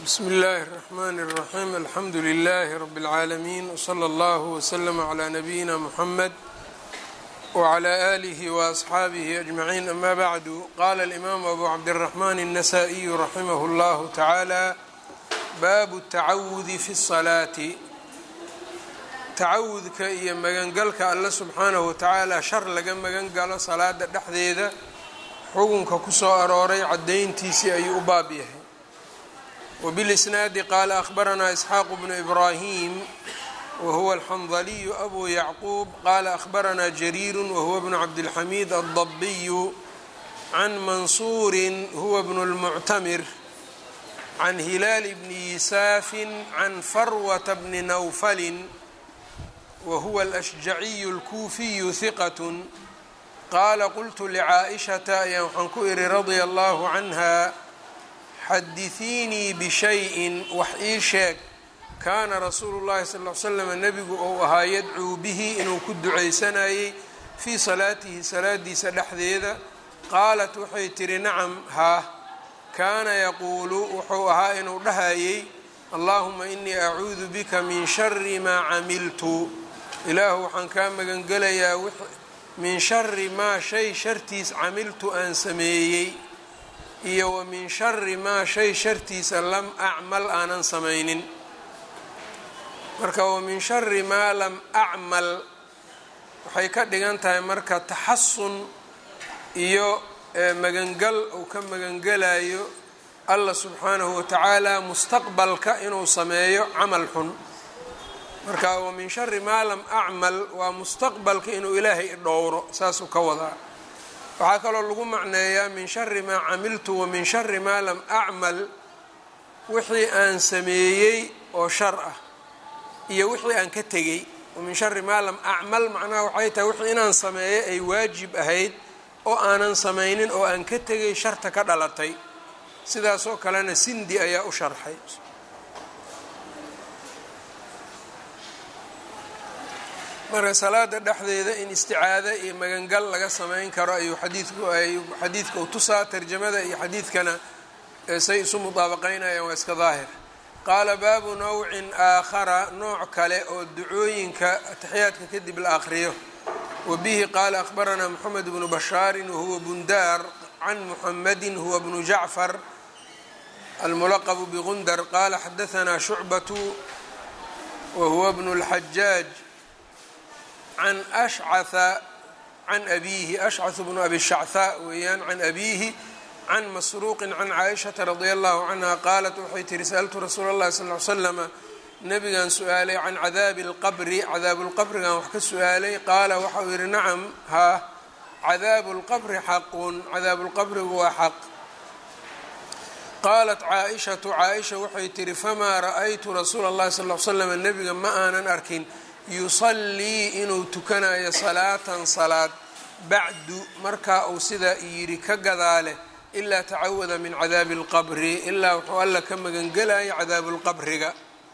bsmi اllahi الرحmn الرaxيm alxamdu لlh rb العaalمين wslى اllه وslm عlى nabiyina mحamed وعlى آlih وأصxaabih أجmaعين ama bعdu qala الإmam abu cabdالرaحman النasائي raximah اllah taعalى bab التacawudi fi الصlaati tacawudka iyo magangalka alle subxaanahu watacaala shar laga magan galo salaada dhexdeeda xukunka kusoo arooray cadayntiisii ayuu u baab yahay wbilisnaadi qaala ahbaranaa isxaaqu bnu ibraahim wahuwa alxandaliyu abu yacquub qaala ahbaranaa jariiru wahuwa bnu cabdilxamiid aldabiyu can mansuurin huwa bnu lmuctamir can hilaali bni yisaafin can farwata bni nawfalin wahuwa alashjaciyu alkuufiyu hiqat qaala qultu licaaishata ayaan waxaan ku ihi radia allahu canha xadiثiinii bishayin wax ii sheeg kaana rasuulu llahi sal ll ly slam nebigu ou ahaa yadcuu bihi inuu ku ducaysanayey fii salaatihi salaadiisa dhexdeeda qaalat waxay tihi nacam haa kaana yaquulu wuxuu ahaa inuu dhahayey allahuma inii acuudu bika min shari maa camiltu ilaahu waxaan kaa magangelayaa min shari maa shay shartiis camiltu aan sameeyey iyo wa min shari maa shay shartiisa lam acmal aanan samaynin marka wa min shari maa lam acmal waxay ka dhigan tahay marka taxasun iyo magangal uu ka magangelayo allah subxaanahu watacaala mustaqbalka inuu sameeyo camal xun marka wa min shari maa lam acmal waa mustaqbalka inuu ilaahay idhowro saasuu ka wadaa waxaa kaloo lagu macneeyaa min shari maa camiltu wa min shari maa lam acmal wixii aan sameeyey oo shar ah iyo wixii aan ka tegey wa min shari maa lam acmal macnaha waxay tahay wixii inaan sameeyo ay waajib ahayd oo aanan samaynin oo aan ka tegay sharta ka dhalatay sidaasoo kalena sindi ayaa u sharxay marka salaada dhexdeeda in isticaado iyo magangal laga samayn karo ayuu xadiidku ay xadiidka u tusaa tarjamada iyo xadiidkana say isu mudaabaqaynayaan waa iska daahir qaala baabu nawcin aakhara nooc kale oo ducooyinka ataxiyaadka kadib la aqriyo wa bihi qaala akhbaranaa moxamed bnu bashaarin wahuwa bundaar can muxamadi huwa bnu jacfar almulaqbu bgundar qaala xadahanaa shucbatu wahuwa bnu اlxajaaj can ashcaa can abiihi ashcaث bnu abi shachaa weeyaan can abiihi can masruuqin can caaishata radia allahu canha qaalat waxay tihi sa'altu rasuula اllahi sal ly slama nabigan su-aalay can cadaabi اlqabri cadaabu lqabrigan wax ka su-aalay qaala waxa uu yihi nacam haa cadaabu lqabri xaqun cadaabu lqabrigu waa xaq qaalat caaishatu caaisha waxay tihi famaa ra'aytu rasuula اllahi sal l slama nebiga ma aanan arkin yusallii inuu tukanayo salaatan salaad bacdu markaa uu sidaa yidhi ka gadaale ilaa tacawada min cadaabi اlqabri ilaa wuxuu alla ka magangelayo cadaabu lqabriga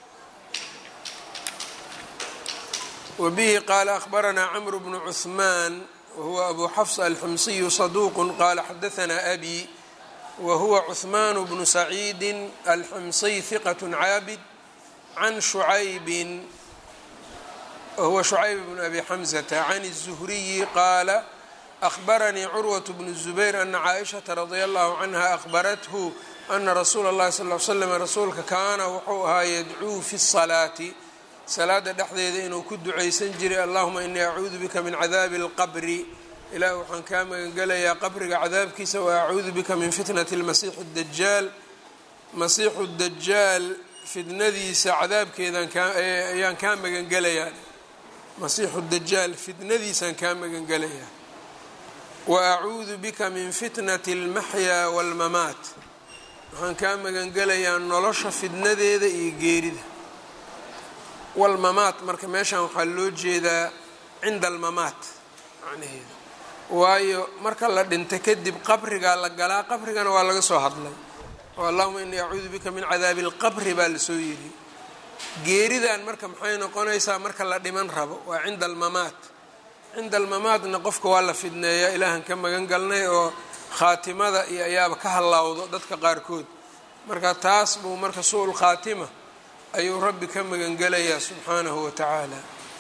wa bihi qaala ahbaranaa camru bnu cuhmaan wahuwa abu xafs alximsiyu saduuqu qaala xadahanaa abi wa huwa cuhmaan bnu saciidi alximsiy hiqat caabid can shucaybin whuwa shucayb bn abi xamzata can الzuhriyi qaala ahbaranii curwaة bn الzubayr ana caaishaةa radia allahu canha ahbarathu ana rasuula اllahi sal l slam rasuulka kaana wuxuu ahaa yadcuu fi الsalaati salaada dhexdeeda inuu ku ducaysan jiray allahuma inii acuudu bika min cadaabi اlqabri ilaah waxaan kaa magangelayaa qabriga cadaabkiisa wa acuudu bika min fitnati اlmasiixi اdajaal masiixu dajaal fitnadiisa cadaabkeedan ayaan kaa magangelayaa masiixu dajaal fitnadiisaan kaa magangelayaa wa acuudu bika min fitnati اlmaxyaa wاlmamaat waxaan kaa magangelayaa nolosha fitnadeeda iyo geerida walmamaat marka meeshan waxaa loo jeedaa cinda almamaat macnaheeda waayo marka la dhinta kadib qabrigaa la galaa qabrigana waa laga soo hadlay oo allahuma inii acuudu bika min cadaabi اlqabri baa lasoo yidhi geeridan marka maxay noqonaysaa marka la dhiman rabo waa cinda almamaat cinda almamaatna qofka waa la fidneeyaa ilaahan ka magan galnay oo khaatimada iyo ayaaba ka hallawdo dadka qaarkood marka taas buu marka su-ul khaatima ayuu rabbi ka magangelayaa subxaanahu wa tacaala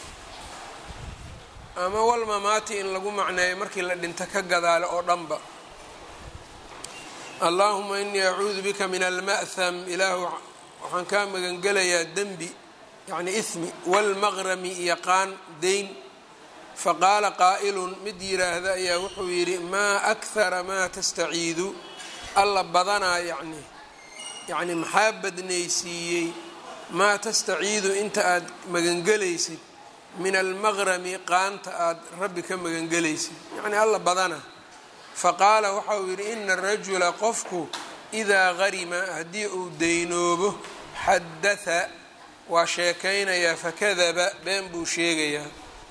ama walmamaati in lagu macneeyo markii la dhinto ka gadaale oo dhanba allaahuma inii acuudu bika min alma'ham ilaahu waxaan kaa magangelayaa dembi yacni ismi walmaqrami iyo qaan deyn faqaala qaa'ilun mid yiraahda ayaa wuxuu yidhi maa akhara maa tastaciidu alla badanaa yacni yacni maxaa badnaysiiyey maa tastaciidu inta aad magangelaysid min almaqrami qaanta aada rabbi ka magangelaysid yacni alla badana faqaala waxa uu yidhi ina arajula qofku idaa qarima haddii uu deynoobo xadatha waa sheekaynayaa fakadaba been buu sheegayaa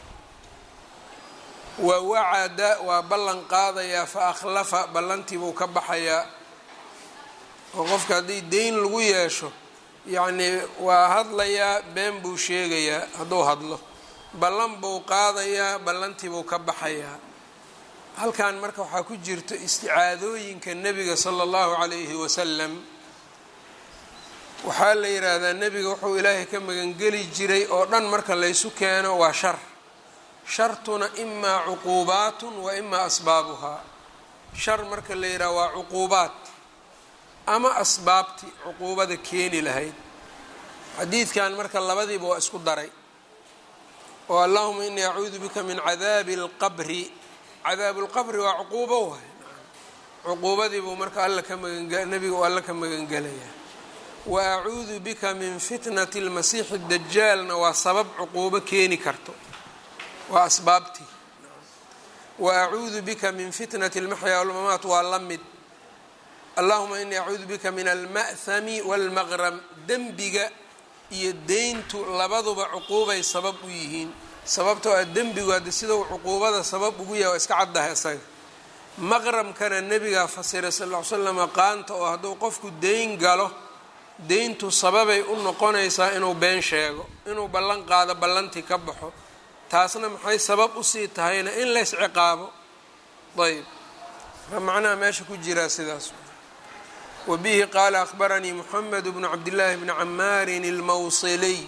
wa wacada waa ballan qaadayaa fa akhlafa ballantii buu ka baxayaa oo qofka haddii deyn lagu yeesho yacnii waa hadlayaa been buu sheegayaa hadduu hadlo ballan buu qaadayaa ballantii buu ka baxayaa halkan marka waxaa ku jirto isticaadooyinka nebiga sala allahu calayhi wasalam waxaa la yidhaahdaa nebiga wuxuu ilaahay ka magangeli jiray oo dhan marka laysu keeno waa shar shartuna imaa cuquubaatun wa imaa asbaabuhaa shar marka la yidhaha waa cuquubaat ama asbaabti cuquubada keeni lahayd xadiidkan marka labadiiba waa isku daray oo allahuma inii acuudu bika min cadaabi alqabri cadaabu lqabri waa cuquubo waay cuquubadiibuu marka alla ka magan nebiga uu alla ka magangelaya wa acuudu bika min fitnati lmasiixi dajaalna waa sabab cuquubo keeni karto waa asbaabtii wa acuudu bika min fitnati lmaxyaa walmamaat waa la mid allahuma inii acuudu bika min alma'hami walmaqram dembiga iyo deyntu labaduba cuquubay sabab u yihiin sababtoo ah dembigu haddi sida uu cuquubada sabab ugu yahay waa iska caddahay isaga maqramkana nebigaa fasiray sal ll ly slama qaanta oo hadduu qofku deyn galo deyntu sababay u noqonaysaa inuu been sheego inuu ballan qaado ballantii ka baxo taasna maxay sabab usii tahayna in lays ciqaabo ayb macnaha meesha ku jiraa sidaas wa bihi qaala akhbaranii moxamed bnu cabdillaahi bni camaarin almawsiliy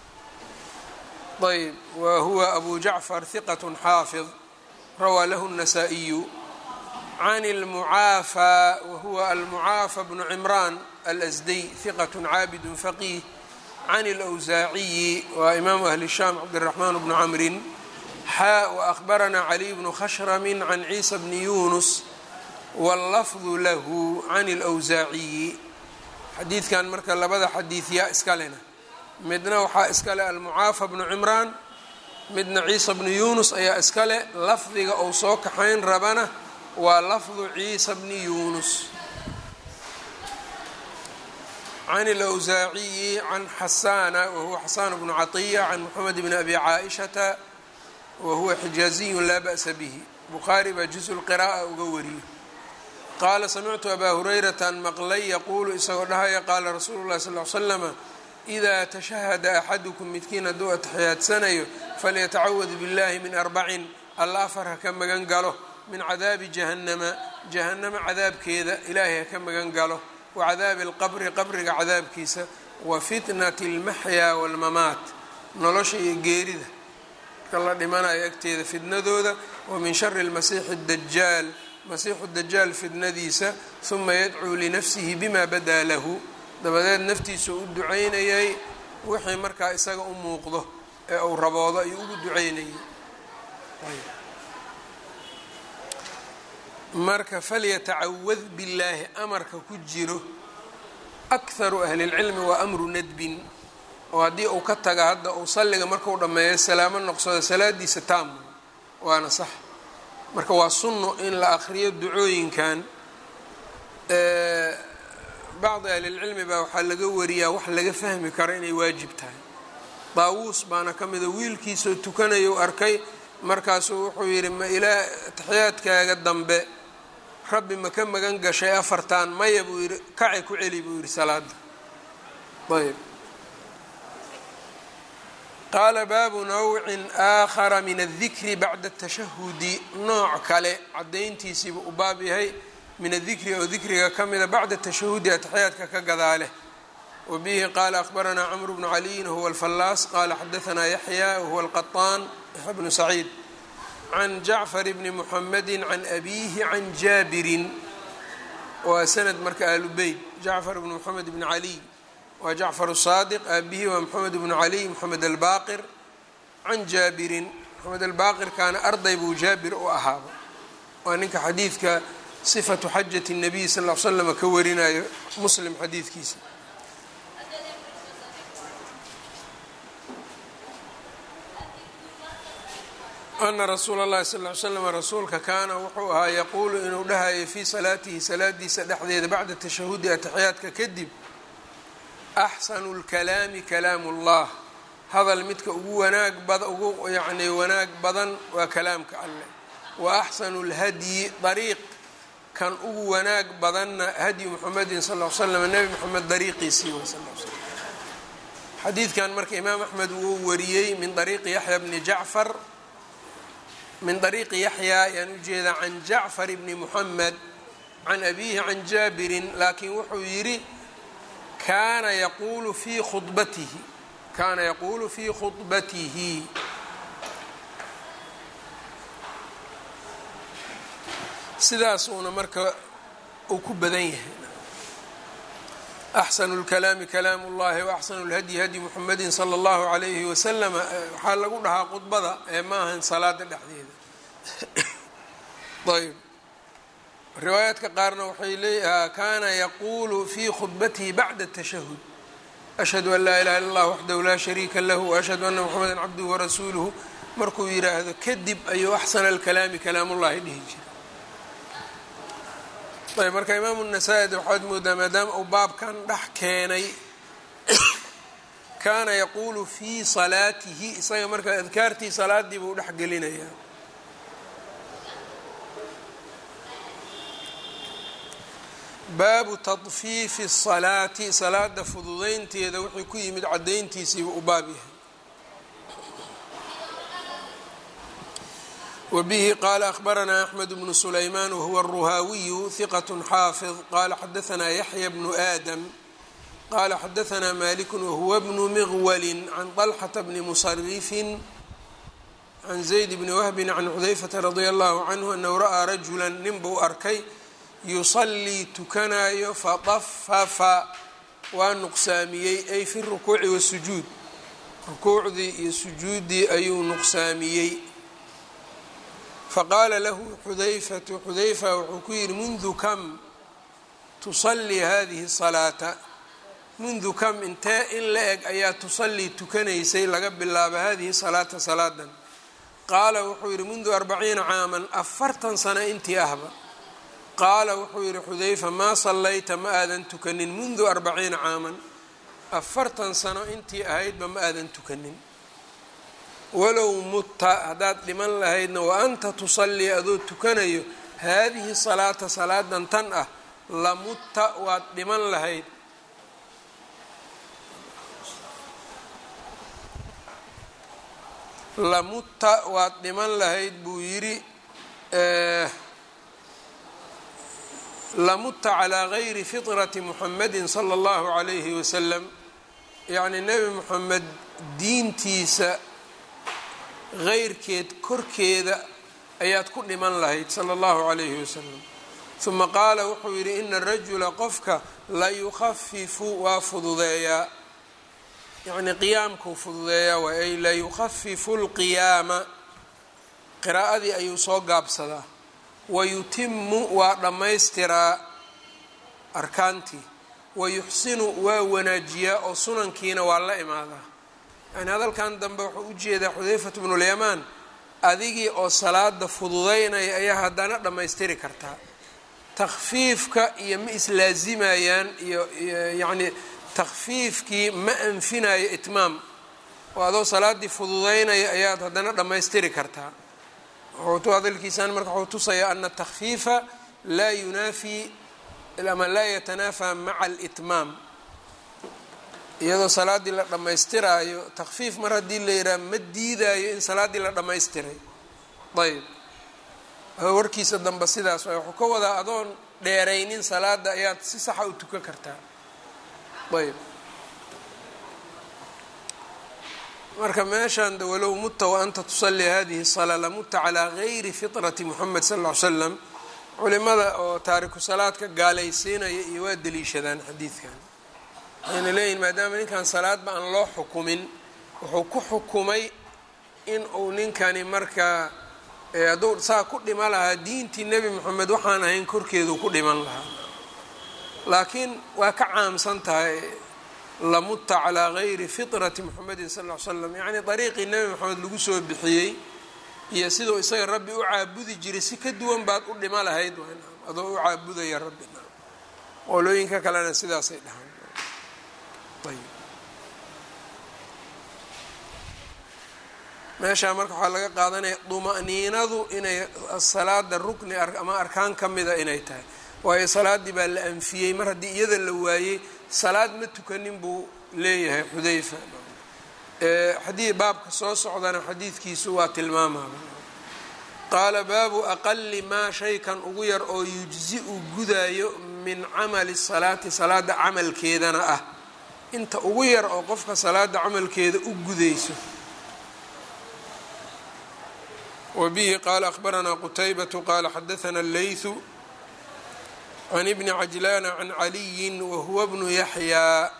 ayb wa huwa abu jacfar hiqat xaafid rawaa lahu الnasaa-iyu can اlmucaafى wahuwa almucaafa bnu cimraan alasdiy hiqat caabid faqiih can اlأwsaaciyi waa imaamu ahli shaam cabdiraxmaan bnu camrin xaa waأkhbaranaa caliy bnu khashrami can ciisa bni yunus wاllafdu lahu can اlأwsaaciyi xadiidkan marka labada xadiidyaa iskalena midna waxaa iskale almucaafa bnu cimraan midna ciisa bnu yunus ayaa iskale lafdiga uu soo kaxayn rabana waa lafdu ciisa bni yunus can اlأwsaaciyi can xasaana wahuwa xasaan bnu caطiya can moxamed bni abi caaishata wahuwa xijaaziyu laa ba'sa bihi bukhaari baa juz lqira'a uga wariyo qaala samictu abaa hurayrata an maqlay yaquulu isagoo dhahaya qaala rasuulu llahi sal l slama idaa tashahada axadukum midkiin hadduu atixiyaadsanayo falyatacawad biاllahi min arbacin alla afar ha ka magan galo min cadaabi jahannama jahannama cadaabkeeda ilaahay ha ka magan galo wa cadaabi alqabri qabriga cadaabkiisa wa fitnati almaxyaa waalmamaat nolosha iyo geerida marka la dhimanayo agteeda fitnadooda wa min shari lmasiixi dajaal masiixu dajaal fitnadiisa huma yadcuu linafsihi bima badaa lahu dabadeed naftiisa u ducaynayay wixii markaa isaga u muuqdo ee uu raboodo ayuu ugu ducaynayay marka falyatacawad billaahi amarka ku jiro akharu ahlilcilmi waa amru nadbin oo haddii uu ka taga hadda uu salliga markuu dhammeeyo salaamo noqsado salaadiisa taam waana sax marka waa sunno in la akriyo ducooyinkan bacdi ahlilcilmi baa waxaa laga wariyaa wax laga fahmi karo inay waajib tahay daawuus baana ka mida wiilkiisoo tukanayo arkay markaasuu wuxuu yidhi ma ilaa taxiyaadkaaga dambe rabbi ma ka magan gashay afartan maya buu yidhi kaci ku celi buu yidhi salaada ayb qaala baabu nawcin aakhara min aldikri bacda atashahudi nooc kale caddayntiisiiba u baab yahay min adikri oo dikriga ka mida bacda tashahudi ataxiyaadka ka gadaale wabihi qaala akhbaranaa cmru bnu caliyin huwa alfallaas qaala xadaanaa yaxya wahuwa alqaطaan yaxya bnu saciid can jacfar bni muxamedi can abiihi can jaabirin waa sanad marka aalubeyt jacfar bni moxamed bni caliy waa jacfar saadiq aabihi waa moxamed bnu caliy moxamed albaqir can jaabirin moxamed albaqirkaana arday buu jaabir u ahaaba waa ninka xadiidka sifatu xajati الnabiy sal l slm ka warinayo muslim xadiidkiisa ana rasuula اllahi sal ly slam rasuulka kaana wuxuu ahaa yaquulu inuu dhahayo fii salaatihi salaadiisa dhexdeeda bacda tashahudi ataxiyaadka kadib axsanu اlkalaami kalaamu اllah hadal midka ugu wanaag bad ugu yacni wanaag badan waa kalaamka alleh wa axsanu اlhadyi dariiq kan ugu wanaag badanna hadyu muxamedin sal l slam nebi moxamed dariiqiisii way sal slam xadiidkan marka imaam axmed wuu wariyey min dariiqi yaxya bni jacfar min dariiqi yaxya ayaan ujeedaa can jacfar bni muxamed can abiihi can jaabirin laakiin wuxuu yidhi kaana yaquulu fii khudbatihi kaana yaquulu fii khudbatihi sidaasuuna marka uu ku badan yahay axsanu اlkalaami kalaamu اllahi waaxsanu اlhadyi hadyi muxamedi salى اllahu عalayhi wasalam waxaa lagu dhahaa khudbada ee ma ahan salaada dhexdeeda ayb riwaayaadka qaarna waxay leeyaha kaana yaquulu fii khudbatihi bacda الtashahud ashhadu an laa ilaha illa اllah waxdahu laa shariika lahu waashhadu ana muxameda cabduhu warasuuluhu markuu yiraahdo kadib ayuu axsana اlkalaami kalaamullahi dhihi jira ayb marka imaamu nasaa-id waxaad moodaa maadaama uu baabkan dhex keenay kaana yaquulu fii salaatihi isaga marka adkaartii salaadii buu dhex gelinayaa baabu tadfiifi الsalaati salaada fududeynteeda wuxuu ku yimid cadayntiisiiba u baab yahay wbihi qala akhbaranaa axmed bnu sulayman wahuwa aلruhaawiyu hiqat xaafid qala xadaanaa yaxya bnu aadam qala xadaanaa maliku wahuwa bnu miqwali can طalxata bni musarifin can zayd bni wahbin can xudayfata radia allahu canhu anahu ra'aa rajula nin buu arkay yusalii tukanayo fadafafa waa nuqsaamiyey ay fi rukuuci wasujuud rukuucdii iyo sujuuddii ayuu nuqsaamiyey faqaala lahu xudayfatu xudayfa wuxuu ku yidhi mundu kam tusallii hadihi salaata mundu kam intee in la eg ayaa tusallii tukanaysay laga bilaabo hadihi salaata salaadan qaala wuxuu yidhi mundu arbaciina caaman afartan sano intii ahba qaala wuxuu yidhi xudayfa maa sallayta ma aadan tukanin mundu arbaciina caaman afartan sano intii ahaydba ma aadan tukanin walow mutta haddaad dhiman lahaydna wa anta tusallii adoo tukanayo haadihi salaata salaadan tan ah la mutta waad dhiman lahayd la mutta waad dhiman lahayd buu yidhi la mutta calaa gayri fitrati muxamedin sala allahu calayhi wasalam yacni nebi moxamed diintiisa heyrkeed korkeeda ayaad ku dhiman lahayd sala allahu calayhi wasalam huma qaala wuxuu yidhi ina rajula qofka la yukhafifu waa fududeeyaa yacnii qiyaamkuu fududeeyaa waa ay la yukhafifu lqiyaama qiraa'adii ayuu soo gaabsadaa wayutimu waa dhammaystiraa arkaantii wayuxsinu waa wanaajiyaa oo sunankiina waa la imaadaa yani hadalkan dambe wuxuu u jeedaa xudayfat bnulyamaan adigii oo salaada fududeynaya ayaa haddana dhammaystiri kartaa takfiifka iyo ma islaazimayaan iyo yacni takfiifkii ma anfinayo itmaam oo adoo salaaddii fududeynaya ayaad haddana dhammaystiri kartaa wuxuu hadalkiisaan marka wuxuu tusayaa ana takfiifa laa yunaafi ama laa yatanaafaa maca alitmaam iyadoo salaaddii la dhammaystiraayo takfiif mar haddii la yidhaha ma diidaayo in salaaddii la dhammaystiray ayb warkiisa dambe sidaas waay wuxuu ka wadaa adoon dheeraynin salaada ayaad si saxa u tukan kartaa ayb marka meeshan de walow mutta wa anta tusalli hadihi salaa lamuta calaa gayri fitrati moxamed sal ll ly slam culimada oo taariku salaadka gaalaysiinaya iyo waa deliishadaan xadiidkan waxayna leeyihin maadaama ninkan salaadba aan loo xukumin wuxuu ku xukumay in uu ninkani markaa hadduu saa ku dhima lahaa diintii nebi moxamed waxaan ahayn korkeedu ku dhiman lahaa laakiin waa ka caamsan tahay lamuta calaa gayri fitrati moxamedin sal ll ly slam yacni dariiqii nebi moxamed lagu soo bixiyey iyo siduu isaga rabbi u caabudi jiray si ka duwan baad u dhima lahayd adoo u caabudaya rabbi qolooyinka kalena sidaasay dhahaan meeshaa marka waxaa laga qaadanaya duma'niinadu inay salaada rukni ama arkaan ka mida inay tahay waayo salaaddii baa la anfiyey mar haddii iyada la waayey salaad ma tukanin buu leeyahay xudayfa xadii baabka soo socdana xadiidkiisu waa tilmaamaba qaala baabu aqali maa shaykan ugu yar oo yujzi-u gudaayo min camali salaati salaada camalkeedana ah inta ugu yar oo qofka salaada camalkeeda u gudayso wbihi qaala akhbaranaa qutaybatu qaala xadaana allaythu can ibni cajlaana can caliyin wahuwa bnu yaxyaa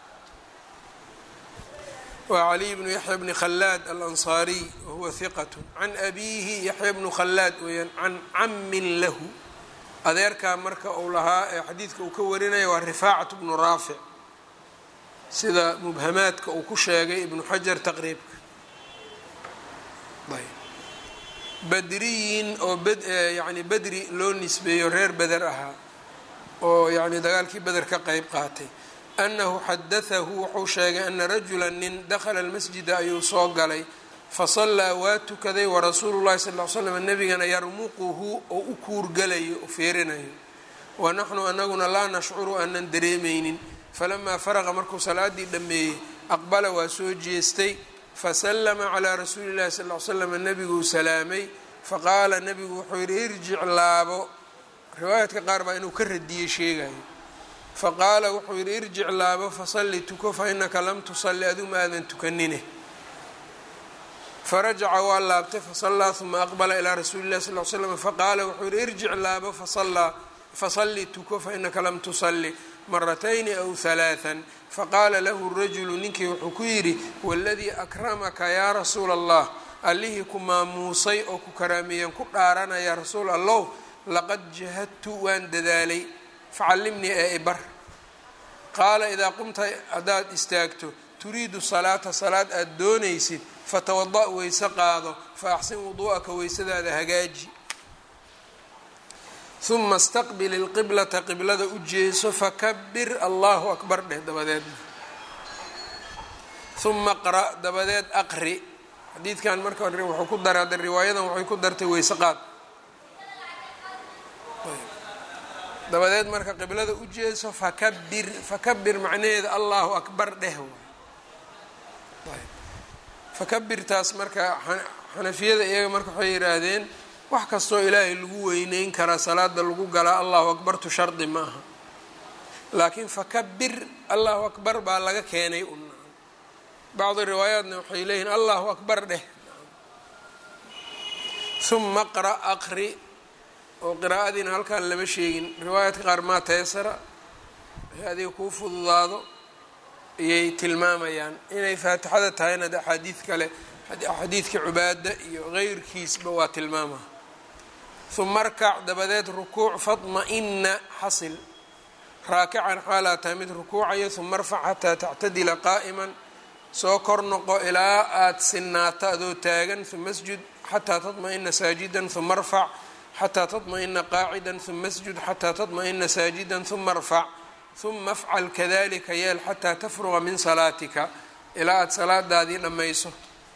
wa caliy bnu yaxya bni khalaad alansaariy wahuwa hiqat can abiihi yaxya bnu khalaad weeyaan can camin lahu adeerkaa marka uu lahaa ee xadiidka uu ka warinaya waa rifaacat bnu raafic sida mubhamaadka uu ku sheegay ibnu xajar taqriibka badriyin oo yani bedri loo nisbeeyo reer beder ahaa oo yani dagaalkii beder ka qeyb qaatay annahu xadatahu wuxuu sheegay ana rajula nin dakhala almasjida ayuu soo galay fasallaa waa tukaday warasuulu llahi sal ly slam nabigana yarmuquhu oo u kuurgalayo u feerinayo wa naxnu anaguna laa nashcuru aanan dareemaynin falamaa faraqa markuu salaadii dhammeeyey aqbala waa soo jeestay faslama calaa rasuuli llahi sal ly slam nabiguu salaamay faqaala nabigu wuxuu yidhi irjic laabo riwaayaadka qaar baa inuu ka radiyey sheegayo faqaala wuxuu yidhi irjic laabo fasalli tuko fa inaka lam tusalli adigu ma aadan tukanine farajaca waa laabtay fasallaa uma aqbala ilaa rasuuli llahi sal l slam faqaala wuxuu yidhi irjic laabo fasalli tuko fa inaka lam tusalli maratayni aw halaathan faqaala lahu rajulu ninkii wuxuu ku yidhi waladii akramaka yaa rasuula allah allihii ku maamuusay oo ku karaameeyeen ku dhaaranaya rasuul allow laqad jahadtu waan dadaalay facallimnii ee ibar qaala idaa qumta haddaad istaagto turiidu salaata salaad aada doonaysid fatawada' weyse qaado fa axsin wuduu'aka weysadaada hagaaji uma istaqbil ilqiblata qiblada u jeeso fakabir allahu akbar dheh dabadeedna uma qra' dabadeed aqri xadiidkan marka wuxuu ku darada riwaayadan waxay ku dartay weyse qaad dabadeed marka qiblada u jeeso fakabir fakabir macnaheeda allahu akbar dheh fakabirtaas marka xanafiyada iyaga marka waxay yidhaahdeen wax kastoo ilaahay lagu weyneyn karaa salaada lagu galaa allahu akbartu shardi ma aha laakiin fakabir allahu akbar baa laga keenay un bacdi riwaayaatna waxay leeyihiin allahu akbar dheh uma qra' aqri oo qiraa'adiina halkaan lama sheegin riwaayaadka qaar maa taysara wixii adiga kuu fududaado ayay tilmaamayaan inay faatixada tahayna de axaadiid kale xadiidka cubaada iyo qeyrkiisba waa tilmaama uma arkac dabadeed rukuuc fadma-ina xasil raakican xaalaa tahay mid rukuucaya uma arfac xataa tactadila qaa'iman soo kor noqo ilaa aada sinaato adoo taagan uma asjud xataa tadma-ina saajidan uma arfac xataa tadma-ina qaacidan uma asjud xataa tadma-ina saajidan uma arfac uma afcal kadalika yeel xataa tafruqa min salaatika ilaa aada salaadaadii dhammayso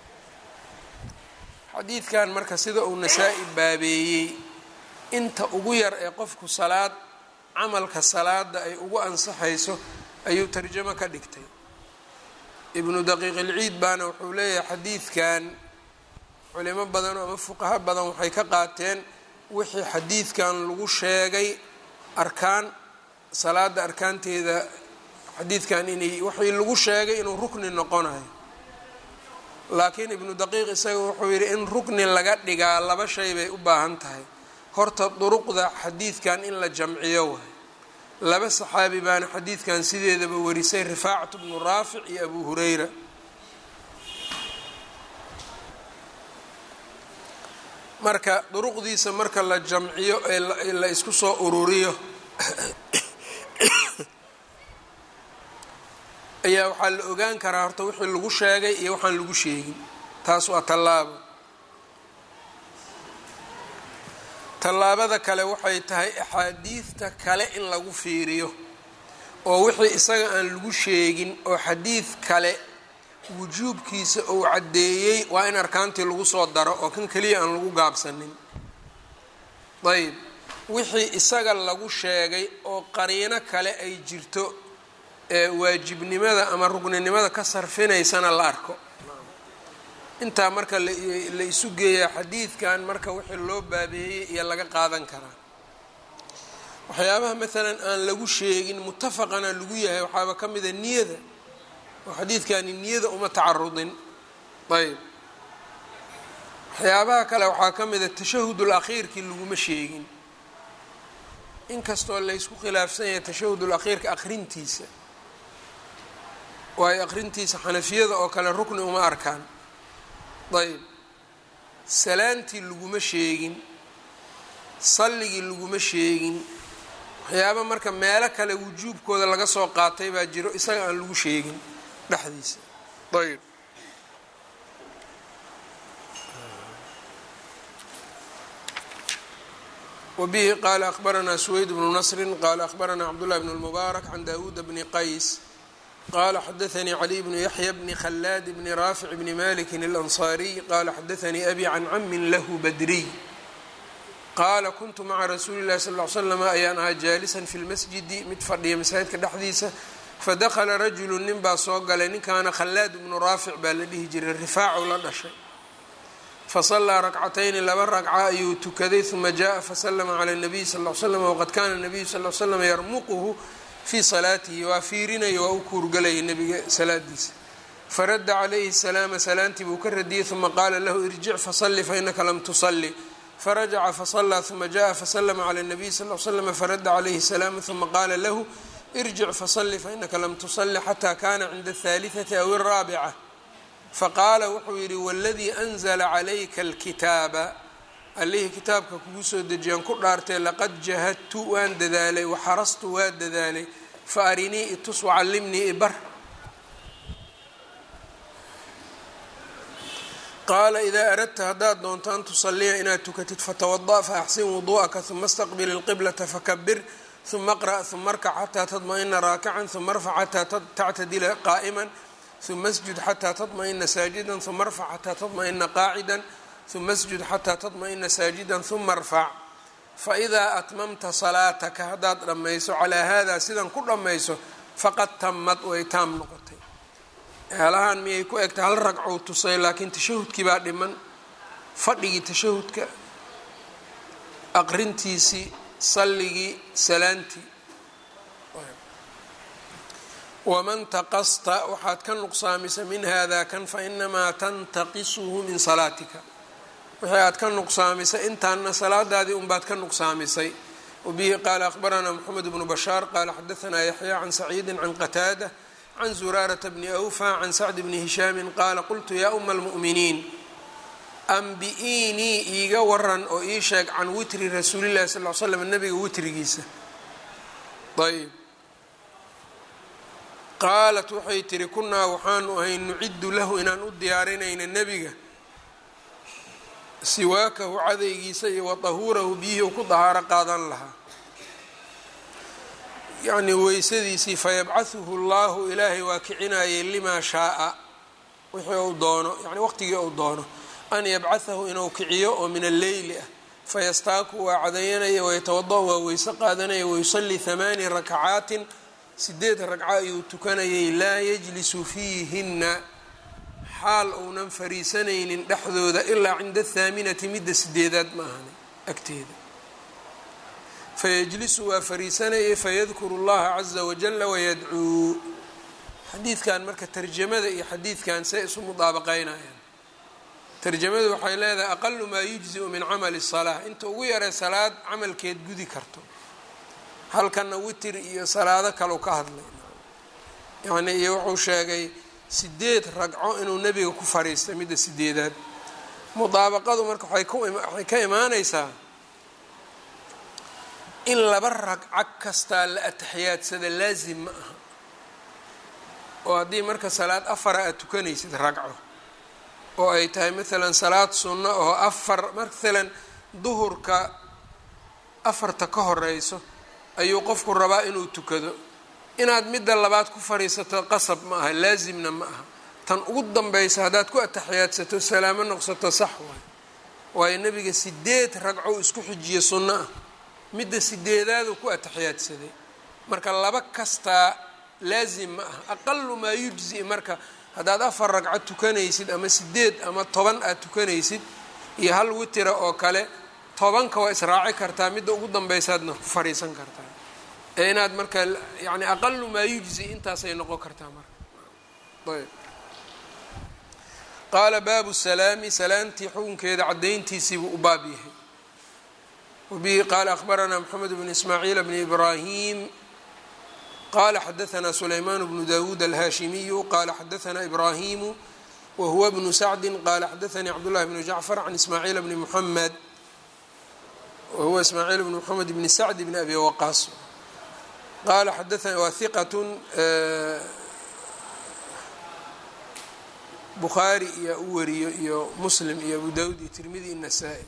xadiidkan marka sida uu nasaa-i baabeeyey inta ugu yar ee qofku salaad camalka salaada ay ugu ansaxayso ayuu tarjamo ka dhigtay ibnu daqiiq ilciid baana wuxuu leeyahay xadiidkan culimo badan ama fuqaho badan waxay ka qaateen wixii xadiidkan lagu sheegay arkaan salaada arkaanteeda xadiidkan inay waxii lagu sheegay inuu rukni noqonayo laakiin ibnu daqiiq isaga wuxuu yidhi in rukni laga dhigaa laba shay bay u baahan tahay horta duruqda xadiidkan in la jamciyo waay laba saxaabi baana xadiidkan sideedaba warisay rifaacatu bnu raafic iyo abu hureyra marka duruqdiisa marka la jamciyo ee la isku soo ururiyo ayaa waxaa la ogaan karaa horta wixii lagu sheegay iyo waxaan lagu sheegin taas waa tallaabo tallaabada kale waxay tahay axaadiidta kale in lagu fiiriyo oo wixii isaga aan lagu sheegin oo xadiid kale wujuubkiisa uu caddeeyey waa in arkaantii lagu soo daro oo kan keliya aan lagu gaabsanin ayb wixii isaga lagu sheegay oo qariino kale ay jirto ee waajibnimada ama rugninimada ka sarfinaysana la arko intaa marka la isu geeyaa xadiidkan marka wixii loo baabeeyey iyo laga qaadan karaa waxyaabaha maalan aan lagu sheegin mutafaqana lagu yahay waxaaba ka mida niyada oo xadiidkani niyada uma tacarudin ayb waxyaabaha kale waxaa ka mida tashahudul akhiirkii laguma sheegin inkastoo laysku khilaafsan yahay tashahudul akhiirka aqrintiisa waayo aqrintiisa xanafiyada oo kale rukni uma arkaan ayb salaantii laguma sheegin salligii laguma sheegin waxyaaba marka meelo kale wujuubkooda laga soo qaatay baa jiro isaga aan lagu sheegin dhexdiisa ayb wbihi qala akbaranaa suweyd bnu nasri qala akbaranaa cabdullahi bn اlmubaarak can dawuuda bni qays qala xadaanii caliy bnu yaxya bni khalaad bni raafic bni maliki اlanصariy qala xadaanii abi can camin lahu badriy qaala kuntu maca rasuuli llahi sal l slm ayaan ahaa jaalisan fi lmasjidi mid fadhiya masaajidka dhexdiisa fadakla rajulu nin baa soo galay ninkaana khalaad bnu raafic baa la dhihi jiray rifaacu la dhashay fasalaa rakcatayni laba ragca ayuu tukaday uma jaءa faslma clى الnabiy sal ly slam waqad kana الnabiyu sal l slam yarmuquhu fii salaatihi waa fiirinaya waa u kuurgalayay nabiga salaadiisa faradda calayhi الsalaama salaantii buu ka radiyey uma qaala lahu irjic fasali fainaka lam tusali farajaca fasalaa uma jaءa faslma clى الnabiy sal l slm faradda calayhi الsalaama uma qaala lahu irjic fasali fainaka lam tusali xata kana cinda الثaaliثaةi aw الraabica faqaala wuxuu yidhi waladii anzla calayka alkitaaba allihii kitaabka kugu soo dejiyaan ku dhaartay laqad jahadtu waan dadaalay waxarastu waa dadaalay fa arinii itus wacallimnii ibar qaala idaa aradta haddaad doonto an tusaliya inaad tukatid fatawada' faaxsin wudu'aka uma staqbil ilqiblata fakabir uma qra' uma arkac xataa tadma'ina raakican uma arfac xataa tactadila qaa'iman uma asjud xataa tadma'ina saajida uma arfac xataa tadma'ina qaacida uma asjud xataa tadma'ina saajida uma arfac faidaa atmamta salaataka haddaad dhammayso calaa haadaa sidan ku dhammayso faqad tamad way taam noqotay haalahan miyay ku egtay hal ragcou tusay laakiin tashahudkii baa dhiman fadhigii tashahudka aqrintiisii salligii salaantii waman taqasta waxaad ka nuqsaamisa min hada kan fainamaa tantaqisuhu min salaatika wixii aad ka nuqsaamisay intaana salaadaadii unbaad ka nuqsaamisay wabihi qaala akhbaranaa moxamed bnu bashaar qaala xadaanaa yaxya can saciidi can qataada can zuraarata bni awfa can sacdi bni hishaami qaala qultu yaa uma almu'miniin ambi-iinii iiga waran oo ii sheeg can witri rasuulillahi sal l slam nabiga witrigiisa ayb qaalat waxay tihi kunaa waxaanu ahay nuciddu lahu inaan u diyaarinayna nebiga siwaakahu cadaygiisa iyo wa tahuurahu biyihii u ku dahaaro qaadan lahaa yacnii weysadiisii fayabcahuhu llahu ilaahay waa kicinayay limaa shaaa wixii uu doono yani waqtigii uu doono an yabcahahu inuu kiciyo oo min alleyli ah fayastaaku waa cadayanaya wayatawada waa weyse qaadanaya wayusallii hamaani rakacaatin sideed ragco ayuu tukanayay laa yajlisu fiihinna xaal uunan fariisanaynin dhexdooda ilaa cinda athaaminati midda sideedaad ma ahani agteeda fayajlisu waa fariisanayay fayadkuru اllaha caza wajala wayadcuu xadiidkan marka tarjamada iyo xadiidkan say isu mudaabaqeynayaan tarjamadu waxay leedahay aqalu maa yujziu min camali الsalaa inta ugu yaray salaad camalkeed gudi karto halkana witir iyo salaado kalau ka hadlay yani iyo wuxuu sheegay sideed ragco inuu nebiga ku fariistay midda sideedaad mudaabaqadu marka waxay ka imaaneysaa in laba ragco kastaa la atixiyaadsada laazim ma aha oo haddii marka salaad afara aad tukanaysid ragco oo ay tahay maalan salaad sunno oo afar maalan duhurka afarta ka horeyso ayuu qofku rabaa inuu tukado inaad midda labaad ku fadhiisato qasab ma aha laazimna ma aha tan ugu danbeysa haddaad ku ataxiyaadsato salaamo noqsato sax waay waayo nebiga sideed ragco isku xijiye sunno ah midda sideedaadu ku ataxiyaadsaday marka laba kastaa laazim ma aha aqalu maa yujzi marka haddaad afar ragco tukanaysid ama sideed ama toban aad tukanaysid iyo hal witira oo kale tobanka waa israaci kartaa midda ugu danbeysaadna ku fadhiisan kartaa ee inaad marka yani aqalu maa yujzi intaasay noqon kartaa marka ayb qaala baabu salaami salaamtii xukunkeeda caddayntiisiibuu u baab yahay wabihi qaala akhbaranaa moxamed bnu ismaaciil bni ibraahim qala xadaanaa sulaymaan bnu dawuud alhaashimiyu qala xadaanaa ibraahimu wahuwa bnu sacdi qala xadaanii cabdullahi bnu jacfar can ismaaciil bni muxamed wahuwa ismaaciil bni moxamed bni sacdi bni abi waqaas qala xadaana waa hiqat bukhaari iyo u wariyo iyo muslim iyo abu dawud iyo tirmidi iyo nasaa-i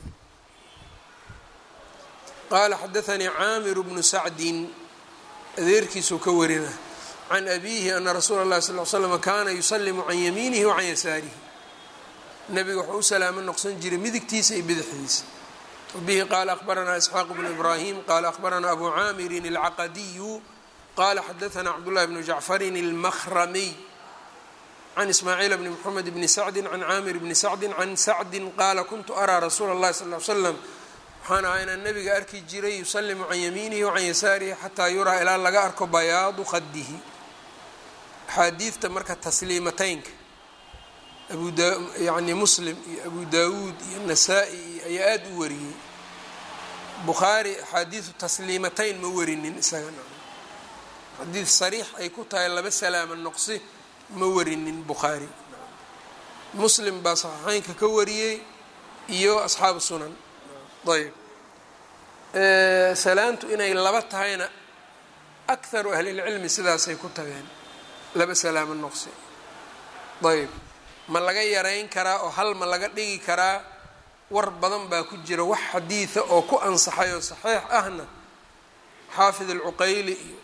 qaala xadaanii caamiru bnu sacdin adeerkiisuu ka warina can abiihi ana rasuula اllahi sal l slm kaana yusalimu can yamiinihi wa can yasaarihi nabiga wuxuu u salaamo noqsan jiray midigtiisa iyo bidixdiisa wabihi qaala akhbaranaa isxaaq bnu ibraahim qaala akhbaranaa abu caamirin alcaqadiyu qala xadaanaa cabdullahi bnu jacfarin almahramiy can ismaaciil bni moxamed bni sacdi can caamir bni sacdi can sacdi qaala kuntu araa rasuula اllahi sal l slam waxaan ahaa inaan nabiga arki jiray yusalimu can yamiinihi wacan yasaarihi xataa yuraa ilaa laga arko bayaadu khadihi axaadiidta marka tasliimateynka abuyani muslim iyo abu dawuud iyo nasaa-i ayaa aada u wariyey bukhaari axaadiidu tasliimateyn ma warinin isagana xadiid sariix ay ku tahay laba salaama noqsi ma warinin bukhaari muslim baa saxiixeynka ka wariyey iyo asxaabu sunan ayb salaantu inay laba tahayna akharu ahlilcilmi sidaasay ku tageen laba salaamo noqsi ayb ma laga yarayn karaa oo hal ma laga dhigi karaa war badan baa ku jira wax xadiida oo ku ansaxay oo saxiix ahna xaafid alcuqayli iyo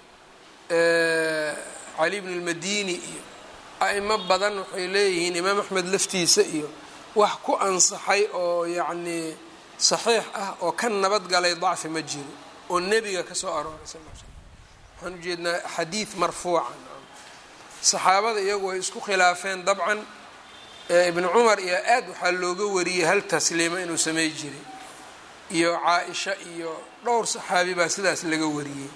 cali bn اlmadini iyo a'imo badan waxay leeyihiin imaam axmed laftiisa iyo wax ku ansaxay oo yacnii saxiix ah oo ka nabad galay dacfi ma jiro oo nebiga ka soo arooray sal l slam waxaan ujeednaa xadiid marfuuca saxaabada iyagu way isku khilaafeen dabcan ibnu cumar iyo aad waxaa looga wariyey hal tasliima inuu samey jiray iyo caa-isha iyo dhowr saxaabi baa sidaas laga wariyey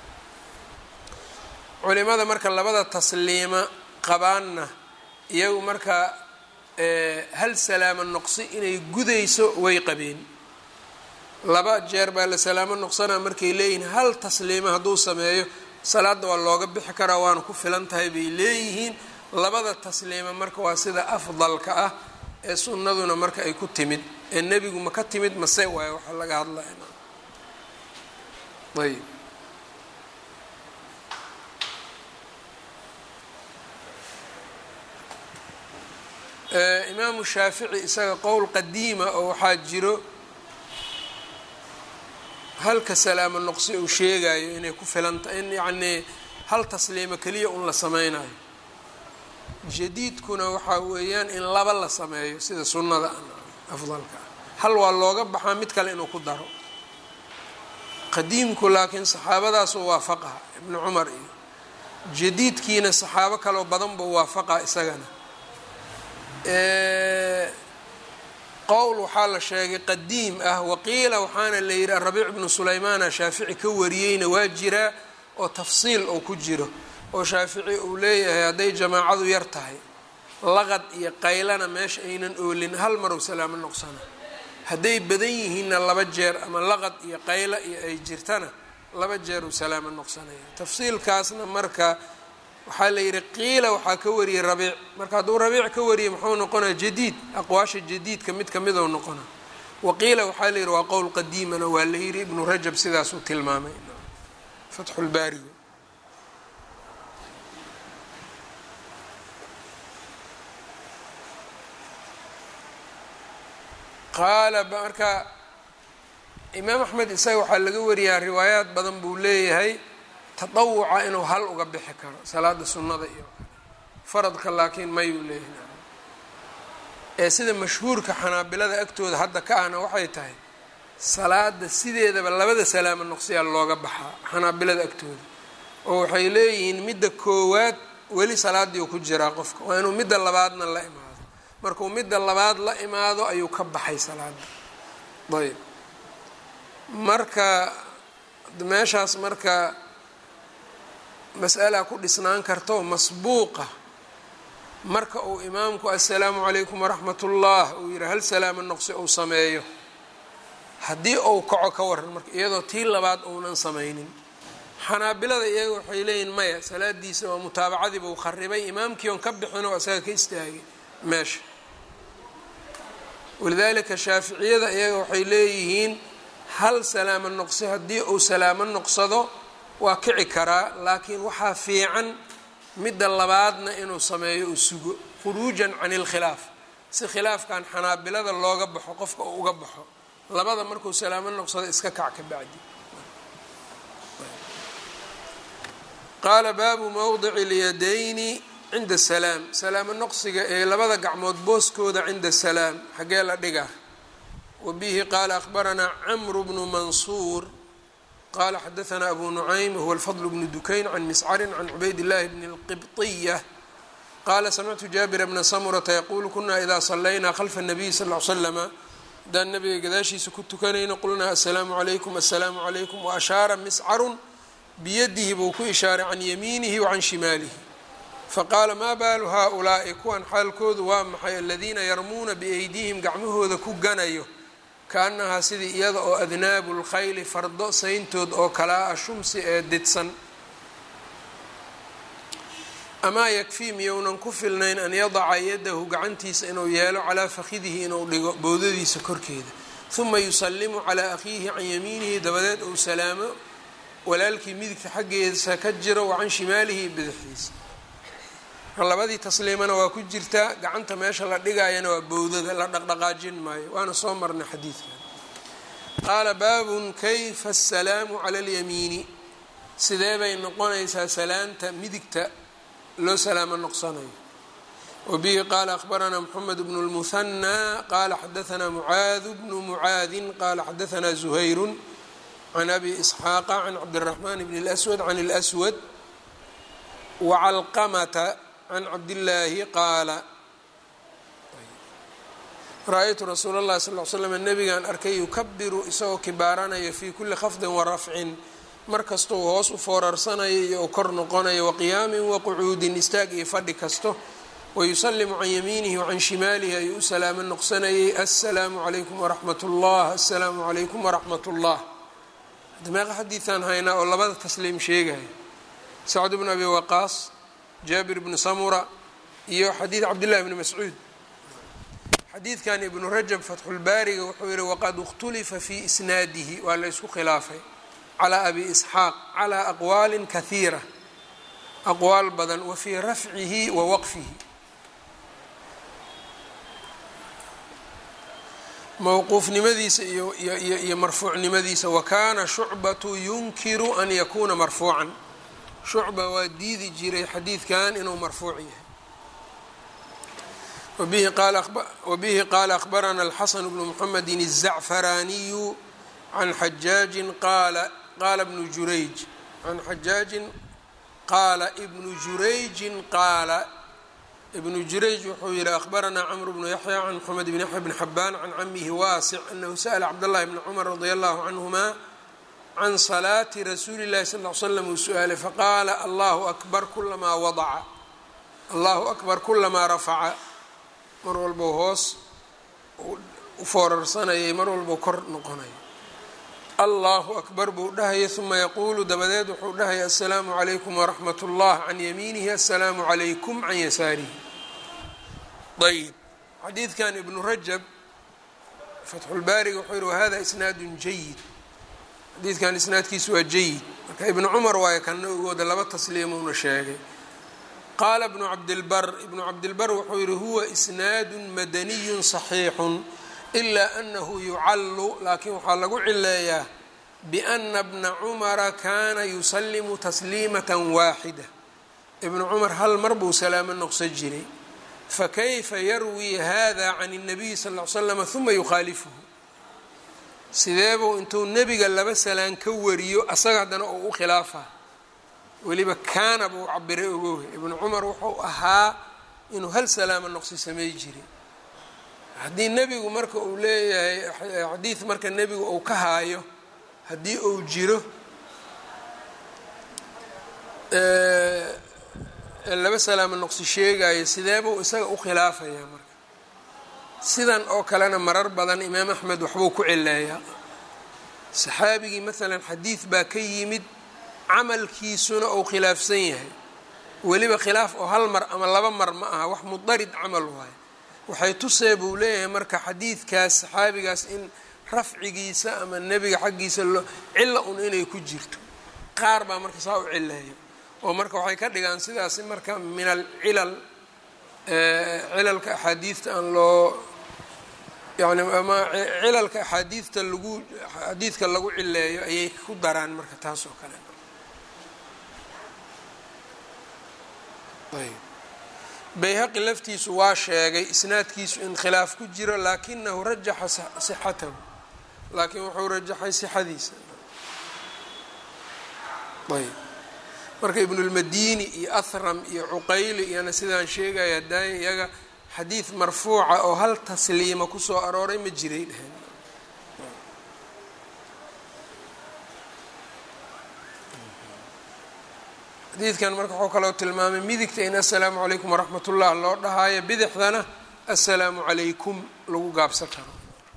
culimada marka labada tasliima qabaanna iyagu marka hal salaamo noqsi inay gudayso way qabeen laba jeer baa la salaamo noqsanaa markay leeyihiin hal tasliima hadduu sameeyo salaadda waa looga bixi karaa waana ku filan tahay bay leeyihiin labada tasliima marka waa sida afdalka ah ee sunnaduna marka ay ku timid ee nebigu ma ka timid mase waayo waxaa laga hadlaya ayb imaamu shaafici isaga qowl qadiima oo waxaa jiro halka salaamo noqsi uu sheegayo inay ku filanta in yacnii hal tasliimo keliya un la sameynayo jadiidkuna waxaa weeyaan in laba la sameeyo sida sunnada afdalka ah hal waa looga baxaa mid kale inuu ku daro qadiimku laakiin saxaabadaasuu waafaqaha ibnu cumar iyo jadiidkiina saxaabo kaloo badan buu waafaqaa isagana qowl waxaa la sheegay qadiim ah waqiila waxaana la yidhi arabiic bnu sulaymaana shaafici ka wariyeyna waa jiraa oo tafsiil oo ku jiro oo shaafici uu leeyahay hadday jamaacadu yar tahay laqad iyo qaylana meesha aynan oolin hal marow salaamo noqsana hadday badan yihiinna laba jeer ama laqad iyo qayla iyo ay jirtana laba jeer uu salaamo noqsanaya tafsiilkaasna marka waxaa la yidhi qiila waxaa ka wariyey rabiic marka hadduu rabiic ka wariyey muxuu noqonaya jadiid aqwaasha jadiidka mid kamidou noqona waqiila waxaa la yidhi waa qowl qadiimana waa la yidhi ibnu rajab sidaasuu tilmaamay fatxulbaariga qaala marka imaam axmed isaga waxaa laga wariyaa riwaayaad badan buu leeyahay tadawuca inuu hal uga bixi karo salaada sunnada iyo faradka laakiin mayuu leeyahay ee sida mashhuurka xanaabilada agtooda hadda ka ahna waxay tahay salaada sideedaba labada salaamo noqsiyaa looga baxaa xanaabilada agtooda oo waxay leeyihiin midda koowaad weli salaadii uu ku jiraa qofka waa inuu midda labaadna la imaado markuu midda labaad la imaado ayuu ka baxay salaada ayb marka meeshaas marka mas'alaa ku dhisnaan karto masbuuqa marka uu imaamku assalaamu calaykum waraxmat ullah uu yihi hal salaamo noqsi uu sameeyo haddii uu kaco ka waran marka iyadoo tii labaad uunan samaynin xanaabilada iyaga waxay leeyihin maya salaadiisa waa mutaabacadiiba uu kharibay imaamkii on ka bixin oo isaga ka istaagay meesha walidaalika shaaficiyada iyaga waxay leeyihiin hal salaamo noqsi haddii uu salaamo noqsado waa kici karaa laakiin waxaa fiican midda labaadna inuu sameeyo uu sugo khuruujan can ilkhilaaf si khilaafkan xanaabilada looga baxo qofka uu uga baxo labada markuu salaamo noqsado iska kac ka bacdi qaala baabu mowdici اlyadayni cinda salaam salaamo noqsiga ee labada gacmood booskooda cinda salaam xaggee la dhigaa wabihi qaala akhbaranaa camru bnu mansuur qala xadaثna abu nucaym huwa alfadl bnu dukayn can miscarin can cubayd اllahi bni اlqibطiya qala samictu jaabira bna samurata yaqulu kuna ida salaynaa khalfa الnabiy sal ly slama haddaan nabiga gadaashiisa ku tukanayno qulnaa asalaamu calaykum asalaamu calaykum waashaara miscarun biyadihi buu ku ishaaray can yamiinihi wacan shimaalihi faqaala maa baalu haaulaa'i kuwan xaalkoodu waa maxay aladiina yarmuuna biaydihim gacmahooda ku ganayo kaanahaa sidii iyada oo adnaabu lkhayli fardo sayntood oo kalaa ah shumsi ee didsan amaa yakfii miyounan ku filnayn an yadaca yadahu gacantiisa inuu yeelo calaa fakhidihi inuu dhigo bowdadiisa korkeeda huma yusallimu calaa akhiihi can yamiinihi dabadeed uu salaamo walaalkii midigta xaggeesa ka jiro wa can shimaalihi bidixdiisa labadii tasliimana waa ku jirtaa gacanta meesha la dhigaayana waa bowdada la dhaqdhaqaajin maayo waana soo marnay xadiidkan qaala baabun kayfa asalaamu cala alyamiini sidee bay noqonaysaa salaanta midigta loo salaamo noqsanayo wabihi qaala akhbaranaa moxamed bnu lmuhanaa qaala xadaanaa mucaadu bnu mucaadin qaala xadaanaa zuhayrun can abi isxaaqa can cabdiraxmaan bni اlswad can اlswad wacalqamata can cabdillaahi qaala ra-aytu rasuula اllahi sal l slam nabigaan arkay yukabiru isagoo kibaaranayo fii kuli khafdin warafcin mar kastou hoos u foorarsanayo iyo u kor noqonayo waqiyaamin waqucuudin istaag iyo fadhi kasto wayusalimu can yamiinihi wacan shimaalihi ayuu u salaamo noqsanayay assalaamu calaykum waraxmat ullah assalaamu calaykum waraxmat ullah hadda meeqa xadiidaan haynaa oo labada tasliim sheegaya sacd bnu abi waqaas jaabir bnu samura iyo xadiid cabdillahi bni mascuud xadiidkan ibnu rajab fatxulbaariga wuxuu yihi waqad ikhtulifa fii isnaadihi waa la ysku khilaafay calaa abi isxaaq calaa aqwaalin kahiira aqwaal badan wa fii rafcihi wa waqfihi mowquufnimadiisa iyo iyo iyo marfuucnimadiisa wa kaana shucbatu yunkiru an yakuuna marfuucan shucba waa diidi jiray xadiidkan inuu marfuuc yahay wabihi qaala akhbarana alxasan bnu muxamedi الzacfaraaniyu can xajaajin qaala qaala bnu jurayj can xajaajin qaala ibnu jurayjin qaala ibnu jurayj wuxuu yihi akhbaranaa cmr bnu yaxya can mxamed bn yaxya bn xabaan can camihi waasic anahu sa'la cabdاllahi bni cumar radi allahu canhuma can salaati rasuuli اllahi sal l slam uu su-aalay faqaala allahu akbar kulamaa wadaca allahu akbar kulamaa rafaca mar walbou hoos u foorarsanayay mar walbou kor noqonaya allahu akbar buu dhahaya uma yaquulu dabadeed wuxuu dhahaya assalaamu calaykum waraxmat اllah can yamiinihi assalaamu calaykum can yasaarihi ayb xadiidkan ibnu rajab fatxulbaariga wuxuu yihi wahada isnaadun jayid xadiidkan isnaadkiisu waa jayid marka ibnu cumar waayo kana ogooda laba tasliimuuna sheegay qaala ibnu cabdilbar ibnu cabdilbar wuxuu yihi huwa isnaadun madaniyun saxiixun ilaa anahu yucallu laakiin waxaa lagu cileeyaa biana bna cumara kaana yusalimu tasliimata waaxida ibnu cumar hal mar buu salaamo noqso jiray fakayfa yarwii hada can الnabiyi sal ly slama huma yukhaalifuhu sideebuu intuu nebiga laba salaan ka wariyo asaga haddana oo u khilaafa weliba kaana buu cabiray ogowe ibnu cumar wuxuu ahaa inuu hal salaamo noqsi samey jiray haddii nebigu marka uu leeyahay xadiid marka nebigu uu ka haayo haddii uu jiro laba salaamo noqsi sheegayo sideebuu isaga u khilaafayaa marka sidan oo kalena marar badan imaam axmed waxbuu ku cileeyaa saxaabigii maalan xadiid baa ka yimid camalkiisuna uu khilaafsan yahay weliba khilaaf oo hal mar ama laba mar ma aha wax mudarid camal waayo waxay tusee buu leeyahay marka xadiidkaas saxaabigaas in rafcigiisa ama nebiga xaggiisa loo cilla un inay ku jirto qaar baa marka saa u cileeyo oo marka waxay ka dhigaan sidaasi marka min alcilal cilalka axaadiidta aan loo yani ama cilalka axaadiidta lagu xadiidka lagu cileeyo ayay ku daraan marka taas oo kale ayb bayhaqi laftiisu waa sheegay isnaadkiisu in khilaaf ku jiro laakinahu rajaxa sixatahu laakiin wuxuu rajaxay sixadiisa ayb marka ibnulmadini iyo ahram iyo cuqayli iyana sidaan sheegaya daaya iyaga xadiid marfuuca oo hal tasliima kusoo arooray ma jiray dheheen xadiidkan marka waxuu kaloo tilmaamay midigta in assalaamu calaykum waraxmat ullah loo dhahaayo bidixdana assalaamu calaykum lagu gaabsan karo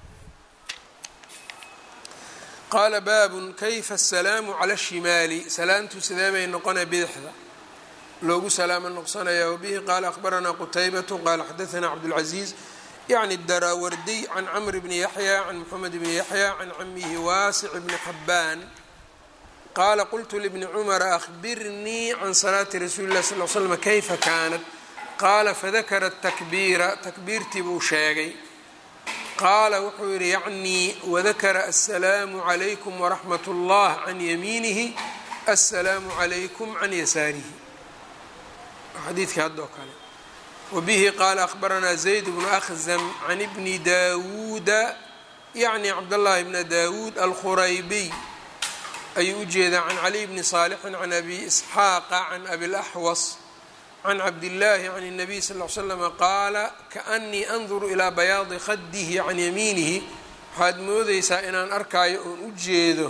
qaala baabun kayfa asalaamu cala shimaali salaamtu sidee bay noqonaya bidixda loogu salaamo noqsanaya wabihi qaala akhbaranaa qutaybatu qaala xadaanaa cabdulcaziiz yacni daraawardiy can camr bni yaxya can moxamed bni yaxya can camihi waasic bni xabbaan qaala qultu libni cumara ahbirnii can salaati rasuuli lah sal l slm kayfa kaanat qaala fadakara takbiira takbiirtii buu sheegay qaala wuxuu yidhi yacnii wadakara assalaamu calaykum waraxmat اllah can yamiinihi assalaamu calaykum can yasaarihi xadiidkii haddoo kale wabihi qaala akhbaranaa zayd bnu akhzam can ibni daawuuda yacni cabdاllahi bna daawuud alkhuraybiy ayuu u jeedaa can caliy bni saalixin can abi isxaaqa can abi laxwas can cabdillaahi can الnabiy sal ly slama qaala kaanii anduru ilaa bayaadi khadihi can yamiinihi waxaad moodeysaa inaan arkaayo oon u jeedo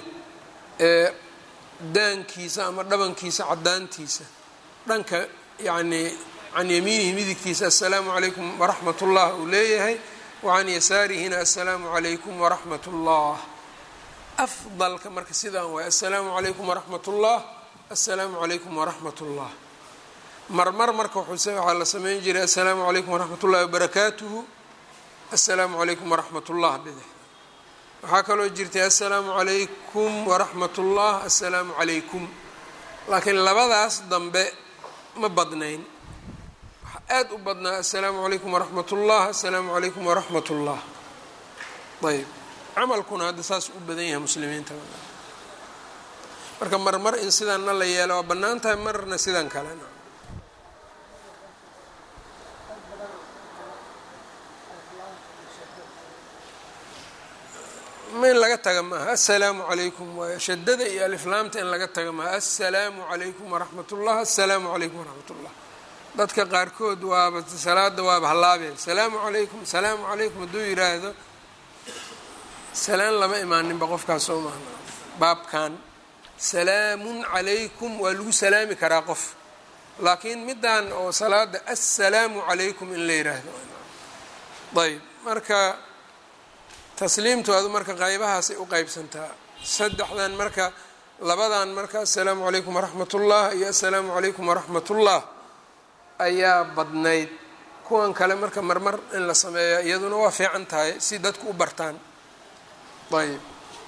daankiisa ama dhabankiisa cadaantiisa dhanka yacnii can yamiinihi midigtiisa assalaamu calaykum waraxmat ullah uu leeyahay wacan yasaarihina assalaamu calaykum waraxmat ullah afdalka marka sidaan waay assalaamu calaykum waraxmat ullah assalaamu calaykum waraxmat ullah marmar marka waxaa la sameyn jiray assalaamu calaykum waraxmat ullahi wabarakaatuhu assalaamu calaykum waraxmat ullah bidix waxaa kaloo jirtay assalaamu calaykum waraxmat ullah assalaamu calaykum laakiin labadaas dambe ma badnayn waxaa aada u badnaa assalaamu calaykum waraxmat ullah assalaamu calaykum waraxmat ullah ayb camalkuna hadda saas u badan yahay muslimiinta marka marmar in sidaanna la yeelo waa bannaan tahay marna sidan kalena ma in laga taga maaha assalaamu calaykum waay shadada iyo aliflaamta in laga taga maaha assalaamu calaykum waraxmat ullah assalaamu calaykum waraxmat ullah dadka qaarkood waaba salaada waaba hallaabeen salaamu calaykum salaamu calaykum hadduu yidhaahdo salaan lama imaaninba qofkaas soo maahna baabkan salaamun calaykum waa lagu salaami karaa qof laakiin middan oo salaada assalaamu calaykum in la yidhaahdo ayb marka tasliimtu adu marka qaybahaasay u qeybsantaa saddexdan marka labadan marka assalaamu calaykum waraxmat ullah iyo assalaamu calaykum waraxmat ullah ayaa badnayd kuwan kale marka marmar in la sameeya iyaduna waa fiican tahay si dadku u bartaan ayb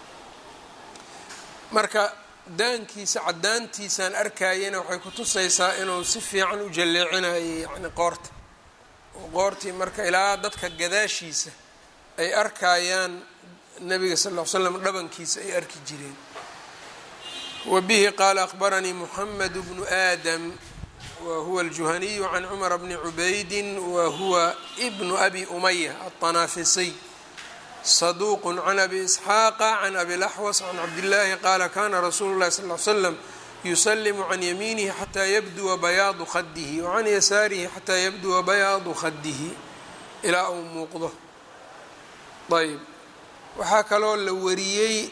marka daankiisa caddaantiisaan arkayana waxay ku tusaysaa inuu si fiican u jalleecinayo yacni qoorta oo qoortii marka ilaa dadka gadaashiisa ay arkayaan nabiga sal ll ly slam dhabankiisa ay arki jireen wa bihi qaala akhbaranii muxamed bnu aadam wa huwa aljuhaniyu can cumara bni cubaydin wa huwa bnu abi umaya alطanaafisiy صدوq عن أbي إسحاaq عن أbي الأxوص عن cabdاللahi qala kana rasuulu الlahi صلى اه عل sلم يsلم عن yمينه xatى yبdوa bayaadu khadه وعan yasaarihi xatى yبdوa bayaadu khadihi ilaa uu muuqdo ayb waxaa kaloo la wariyey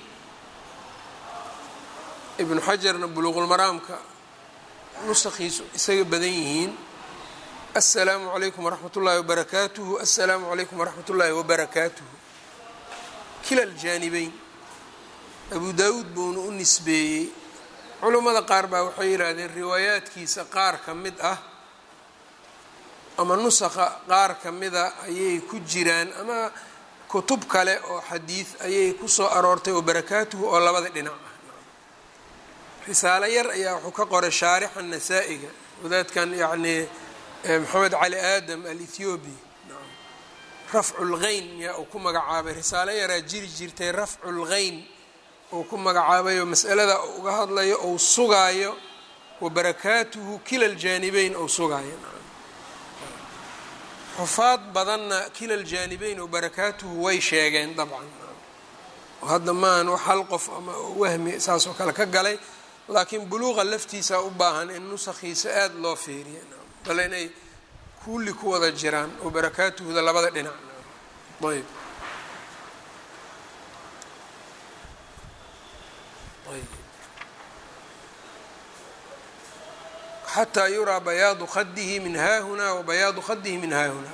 ibn xajarna buluqulmaraamka nuskiisu isaga badan yihiin السlaamu عalaykum وraxmat الlahi وbarakaatuه السlaamu عalaykum وraxmat الlahi وbarakaatuه kila aljaanibeyn abu daawuud buuna u nisbeeyey culummada qaar baa waxay yidhaahdeen riwaayaadkiisa qaar ka mid ah ama nusakha qaar ka mida ayay ku jiraan ama kutub kale oo xadiid ayay ku soo aroortay oo barakaatuhu oo labada dhinac ah risaalo yar ayaa wuxuu ka qoray shaarixa nasaa-iga wadaadkan yacnii maxamed cali aadam alethiobi rafcu lgeyn yaa uu ku magacaabay risaalo yaraa jiri jirtay rafcu lgeyn uu ku magacaabayo masalada uga hadlayo ou sugaayo wa barakaatuhu kila ljaanibeyn ou sugaayo xufaad badanna kila ljaanibeyn oo barakaatuhu way sheegeen dabcan oo hadda maahan wax hal qof ama wahmi saasoo kale ka galay laakiin buluuqa laftiisa u baahan in nusakhiisa aada loo fiiriya bale inay kulli ku wada jiraan oo barakaatuhuda labada dhinac ayb xataa yuraa bayaadu khadihi min haahuna wa bayaadu khadihi min haahuna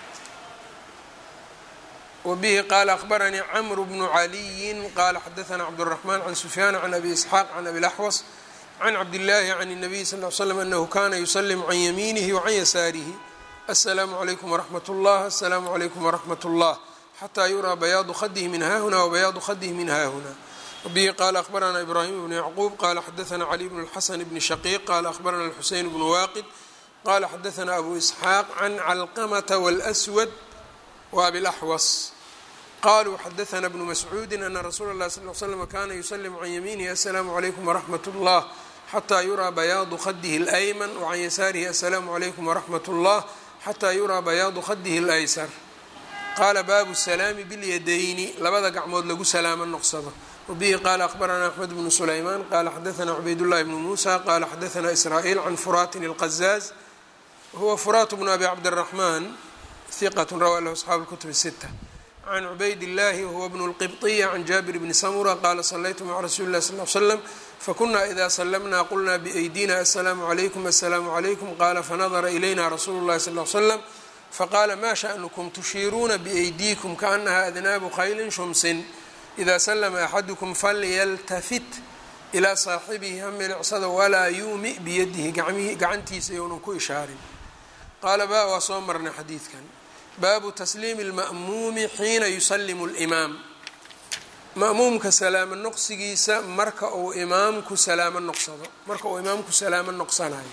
wbihi qala akhbaranii cmr bnu caliyi qala xadaثna cabdالرaحman can sufyaan can abi isxaaq can abi laxwas can cabdillaahi can الnabiy sal ly slm anahu kana yuslim can yamiinihi wacan yasaarihi aلsalaamu عalaykum wraxmat اllah aلsalaamu عalaykum wraxmat اllah xataa yuraa bayaadu khadihi min haahuna wabayaadu khadihi min haahuna wbihi qala akhbarana ibrahim bnu yacquub qala xadaثna cali bn اlxasan bni shaqiiq qala akhbarana اlxuseyn bnu waaqid qala xadaثna abu isxaaq can calqamata wاlأswad وabi الأxwas qaluu xadaثna bnu mascuudi ana rasuula اlahi sal ly slm kana yuslim can yamiinihi aلsalaamu عalaykum wraxmat اllah xataa yuraa bayaadu khadihi اlayman wacan yasaarihi aلsalaamu عalaykum wraxmat اllah xataa yuraa bayaadu khadihi اlaysar qaala baabu salaami biاlyadayni labada gacmood lagu salaamo noqsado wbihi qala akhbarana axmed bnu sulayman qala xadaثna cubaydاllahi bnu musa qala xadaثna israa'iil can furaatin اlqazaaz wahuwa furaat bnu abi cabdالraxman hiqat rawaa lahu asxaabu اlkutub الsita can cubayd اllahi wahuwa bnu اlqibطiya can jaabir bni samura qala salaytu maca rasuuli اllahi sal ly slam fakuna ida slamna qulna biأydina aلsalaamu عalaykum aلsalaamu عalaykum qala fanadara ilayna rasuulu اllahi sal ly slam faqala ma shaأnukum tushiiruuna biأydiikum kaanaha adnaabu khaylin shumsin ida slma axadukum falyaltafit ilaa saaxibihi ha milicsada walaa yuumi biyadihi gacantiisa younan ku ishaarin qaala ba waa soo marnay xadiidkan baabu tasliimi اlma'muumi xiina yusalimu اlimaam ma'muumka salaamo noqsigiisa marka uu imaamku salaamo noqsado marka uu imaamku salaamo noqsanayo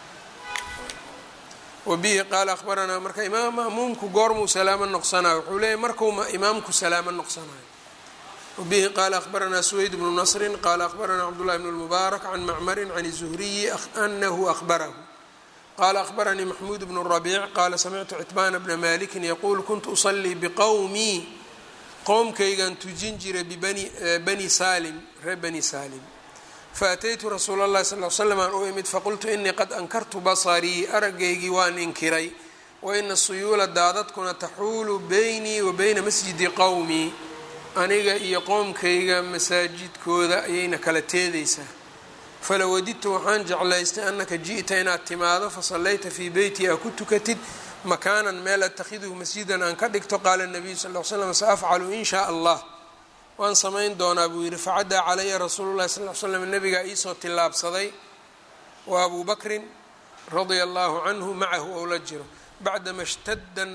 wabihi qaala akhbaranaa marka imaam ma'muumku goormuu salaamo noqsanayo wuxuu leeyahy markuu imaamku salaamo noqsanayo wabihi qaala akhbaranaa suweyd bnu nasrin qaala akhbaranaa cabdullahi bn اlmubaarak can macmarin can الzuhriyi anahu akhbarahu qala akhbaranii maxmuud bnu rabiic qaala samictu citbaana bna malikin yaquul kuntu usalii biqowmii qowmkaygan tujin jiray bibani salim reer bani salim faataytu rasuula اllahi sal l slam aan u imid faqultu inii qad ankartu basarii aragaygii waan inkiray waina suyuula daadadkuna taxuulu beynii wa beyna masjidi qowmii aniga iyo qoomkayga masaajidkooda ayayna kala teedaysaa falawadidtu waxaan jeclaystay annaka ji'ta inaad timaado fasallayta fii beyti aa ku tukatid makaanan meel atakhiduhu masjidan aan ka dhigto qaala nabiyu sal l slam saafcalu in shaa allah waan samayn doonaa buu yidhi facaddaa calaya rasuulu llahi sal l slam nabigaa iisoo tillaabsaday wa abuu bakrin radia allahu canhu macahu ou la jiro bacdama shtadan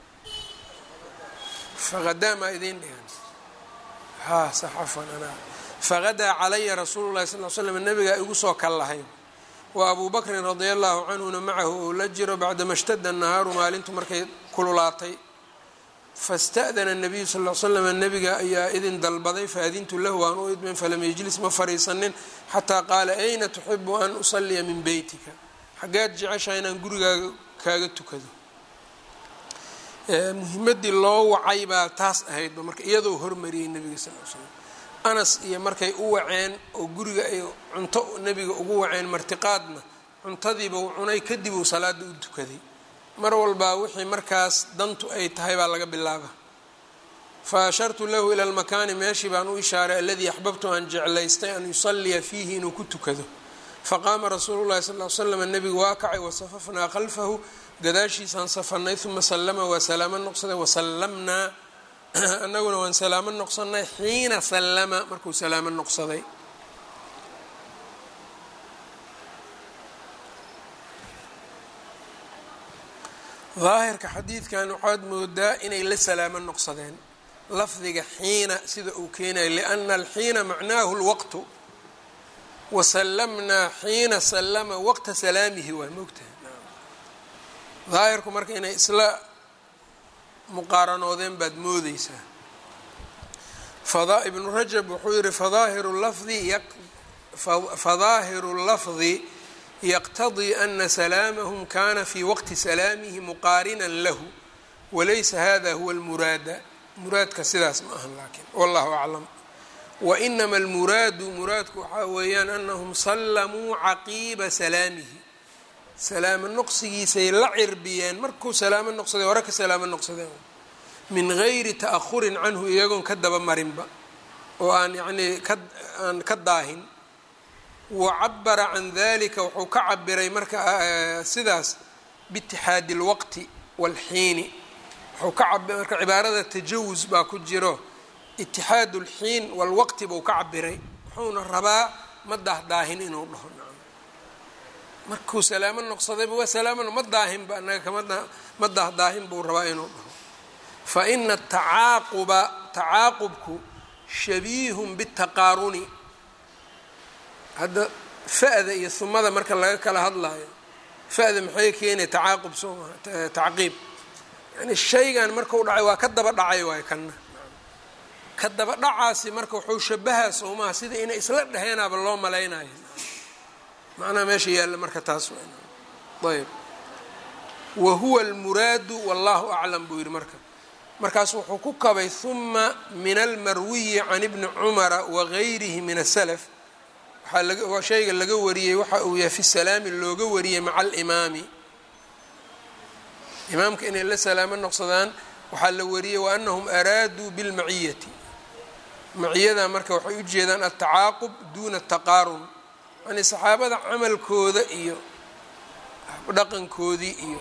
faqadaa maa idiin dhigan ha saxafan anaa faqadaa calaya rasuulu llahi sal l slam nabigaa igu soo kallahay wa abuu bakrin radia allahu canhuna macahu ou la jiro bacdama shtada nahaaru maalintu markay kululaatay fasta'dana nabiyu sal l slam nabiga ayaa idin dalbaday faadintu lahu waan u idmin falam yejlis ma fariisanin xataa qaala ayna tuxibu an usaliya min beytika xaggaad jeceshaha inaan gurigaaga kaaga tukado muhimadii loo wacay baa taas ahaydba marka iyadoo hormariyey nabiga sal l slam anas iyo markay u waceen oo guriga ay cunto nebiga ugu waceen martiqaadna cuntadiiba uu cunay kadib uu salaada u tukaday mar walbaa wixii markaas dantu ay tahay baa laga bilaaba fa ashartu lahu ila lmakaani meeshii baan u ishaaray aladii axbabtu aan jeclaystay an yusaliya fiihi inuu ku tukado faqaama rasuulu llahi sal l slam nebigu waa kacay wasafafnaa khalfahu gadaashiisaan safanay uma sallama waa salaamo noqsaday wasallamnaa annaguna waan salaamo noqsanay xiina sallama markuu salaamo noqsaday daahirka xadiidkan waxaad moodaa inay la salaamo noqsadeen lafdiga xiina sida uu keenaya liana alxiina macnaahu lwaqtu wasallamnaa xiina sallama waqta salaamihi waa moogtahay daahirku marka inay isla muqaaranoodeen baad moodeysaa ibnu rajab wuxuu yihi fadaahiru lafdi fadaahiru lafdi yqtadii ana salaamahum kana fi waqti salaamihi muqaarinan lahu walaysa hada huwa lmuraada muraadka sidaas ma ahan laakiin wallahu aclam wainama almuraadu muraadku waxaa weeyaan anahum sallamuu caqiiba salaamihi salaamo noqsigiisay la cirbiyeen markuu salaamo noqsaday hore ka salaamo noqsadeen min gayri ta'ahurin canhu iyagoon ka daba marinba oo aan yacnii ka aan ka daahin wacabara can dalika wuxuu ka cabiray marka sidaas biitixaadi اlwaqti wاlxiini wuxuu ka marka cibaarada tajawus baa ku jiro itixaad اlxiin wاlwaqti buu ka cabiray wuxuuna rabaa ma dahdaahin inuu dhaho markuu salaamo noqsadayba waa salaamana ma daahinba anaga kama ma dahdaahin buu rabaa inuu dhaho faina tacaaquba tacaaqubku shabiihun bاtaqaaruni hadda fa-da iyo humada marka laga kala hadlayo fa-da maxay keenaya tacaaqub soo maha tacqiib yani shaygan markau dhacay waa ka daba dhacay waayo kanna ka daba dhacaasi marka wuxuu shabahaa soo maha sida inay isla dheheenaaba loo malaynayo macnaha meesha yaalla marka taas ayb wa huwa almuraadu wallahu aclam buu yihi marka markaas wuxuu ku kabay huma min almarwiyi can ibni cumara wagayrihi min asalaf waxaa shayga laga wariyey waxa uu yahay fi salaami looga wariyey maca alimaami imaamka inay la salaamo noqsadaan waxaa la wariyey wa anahum araaduu bilmaciyati maciyada marka waxay u jeedaan altacaaqub duuna ataqaarun yani saxaabada camalkooda iyo dhaqankoodii iyo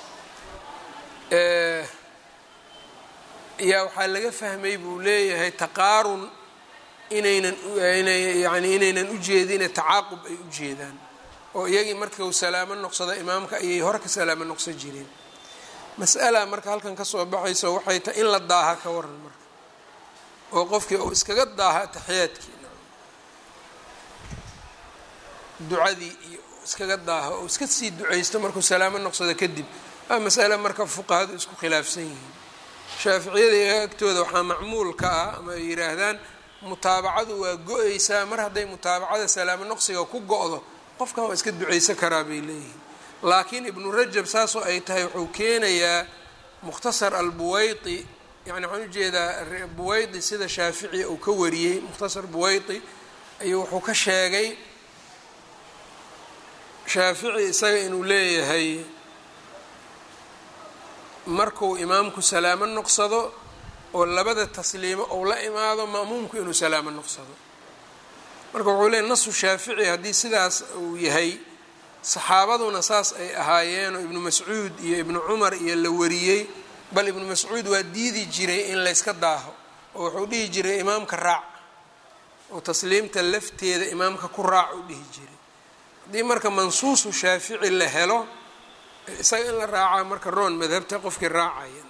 yaa waxaa laga fahmay buu leeyahay taqaarun inaynan yani inaynan ujeedine tacaaqub ay u jeedaan oo iyagii marka uu salaamo noqsado imaamka ayay hore ka salaamo noqsan jireen mas'ala marka halkan kasoo baxayso waxay tahay in la daaha ka waran marka oo qofkii uu iskaga daaha taxiyaadkii ducadii iyo iskaga daaha oo iska sii ducaysto markuu salaamo noqsado kadib waa mas'ale marka fuqahadu isku khilaafsan yihiin shaaficiyada iyaga agtooda waxaa macmuul ka ah ama ay yidhaahdaan mutaabacadu waa go-eysaa mar hadday mutaabacada salaamo noqsiga ku go-do qofkan waa iska ducaysan karaa bay leeyihiin laakiin ibnu rajab saasoo ay tahay wuxuu keenayaa mukhtasar albuwaydi yani waxaan ujeedaa buwaydi sida shaafici uu ka wariyey mukhtasar buwaydi ayuu wuxuu ka sheegay shaafici isaga inuu leeyahay markuu imaamku salaamo noqsado oo labada tasliimo ou la imaado ma'muumku inuu salaamo noqsado marka wuxuu leeyay nasu shaafici haddii sidaas uu yahay saxaabaduna saas ay ahaayeenoo ibnu mascuud iyo ibnu cumar iyo la wariyey bal ibnu mascuud waa diidi jiray in layska daaho oo wuxuu dhihi jiray imaamka raac oo tasliimta lafteeda imaamka ku raac u dhihi jiray haddii marka mansuusu shaafici la helo isaga in la raacaa marka roon madhabta qofkii raacaya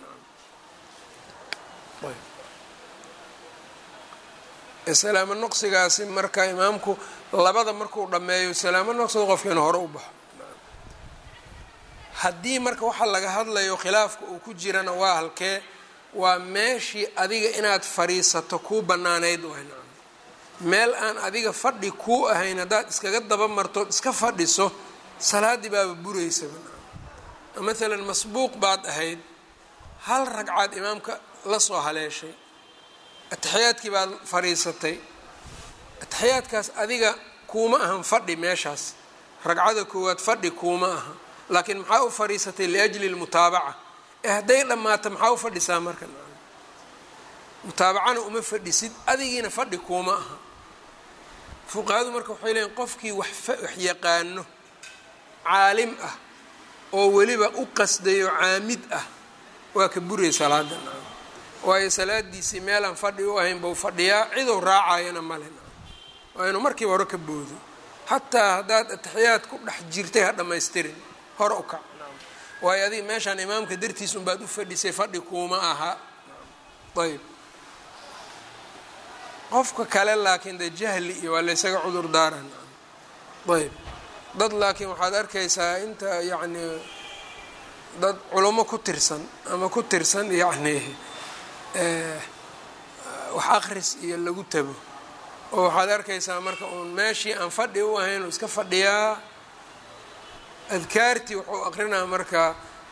salaamo noqsigaasi marka imaamku labada markuu dhammeeyo salaamo noqsado qofka inu hore u baxo haddii marka waxaa laga hadlayo khilaafka uu ku jirana waa halkee waa meeshii adiga inaad fadhiisato kuu banaanayd waay nacam meel aan adiga fadhi kuu ahayn haddaad iskaga daba martood iska fadhiso salaaddii baaba buraysaba nacam maalan masbuuq baad ahayd hal ragcaad imaamka la soo haleeshay ataxiyaadkii baad fadhiisatay ataxiyaadkaas adiga kuuma ahan fadhi meeshaas ragcada koowaad fadhi kuuma aha laakiin maxaa u fadhiisatay liajli lmutaabaca ee hadday dhammaato maxaa u fadhisaa marka mutaabacana uma fadhisid adigiina fadhi kuuma aha fuqahadu marka waxay leeyiin qofkii wax yaqaano caalim ah oo weliba u qasdayo caamid ah waa ka buraya salaada waayo salaadiisii meelaan fadhi u ahayn bau fadhiyaa cidou raacayana male waa inuu markiiba hore ka boodo xataa haddaad ataxiyaad ku dhex jirtay ha dhammaystirin hore u kac waayo adiga meeshaan imaamka dartiis unbaad u fadhisay fadhi kuuma aha ayb qofka kale laakiin de jahli iyo waa laysaga cudur daaran ayb dad laakiin waxaad arkaysaa inta yacni dad culamo ku tirsan ama ku tirsan yacni wax akris iyo lagu tago oo waxaad arkaysaa marka uun meeshii aan fadhi u ahayn uu iska fadhiyaa adkaartii wuxuu aqrinaa marka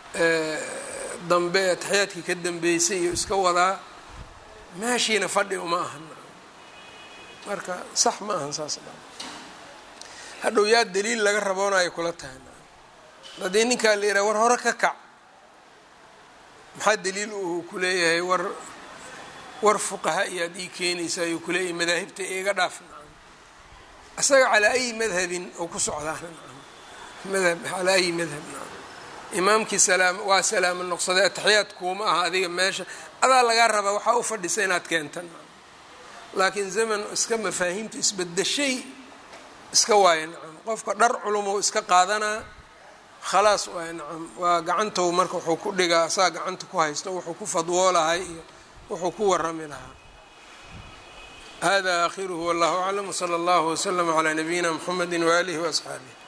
dambe ataxiyaadkii ka dambeysay iyo iska wadaa meeshiina fadhi uma ahan marka sax ma ahan saas hadhow yaa daliil laga raboonayo kula tahay haddii ninkaa la yidhaha war hore ka kac maxaa daliil uu ku leeyahay war war fuqaha iyo ad ii keenaysa ayuu kuleeyahay madaahibta iga dhaaf isaga calaa ayi madhabin oo ku socdaa madhab calaa ayi madhab imaamkii salaam waa salaamo noqsaday ataxiyaad kuuma aha adiga meesha adaa lagaa rabaa waxaa u fadhisa inaad keentan laakiin zaman iska mafaahiimta isbedeshay iska waaya nacam qofka dhar culumow iska qaadanaa khalaas waay nacam waa gacantou marka wuxuu ku dhigaa asaa gacanta ku haysto wuxuu ku fadwoolahay iyo wuxuu ku warami lahaa hada aakhiruhu wallahu aclam wsala allahu waslama calaa nabiyina mxamedi waaalihi waasxaabih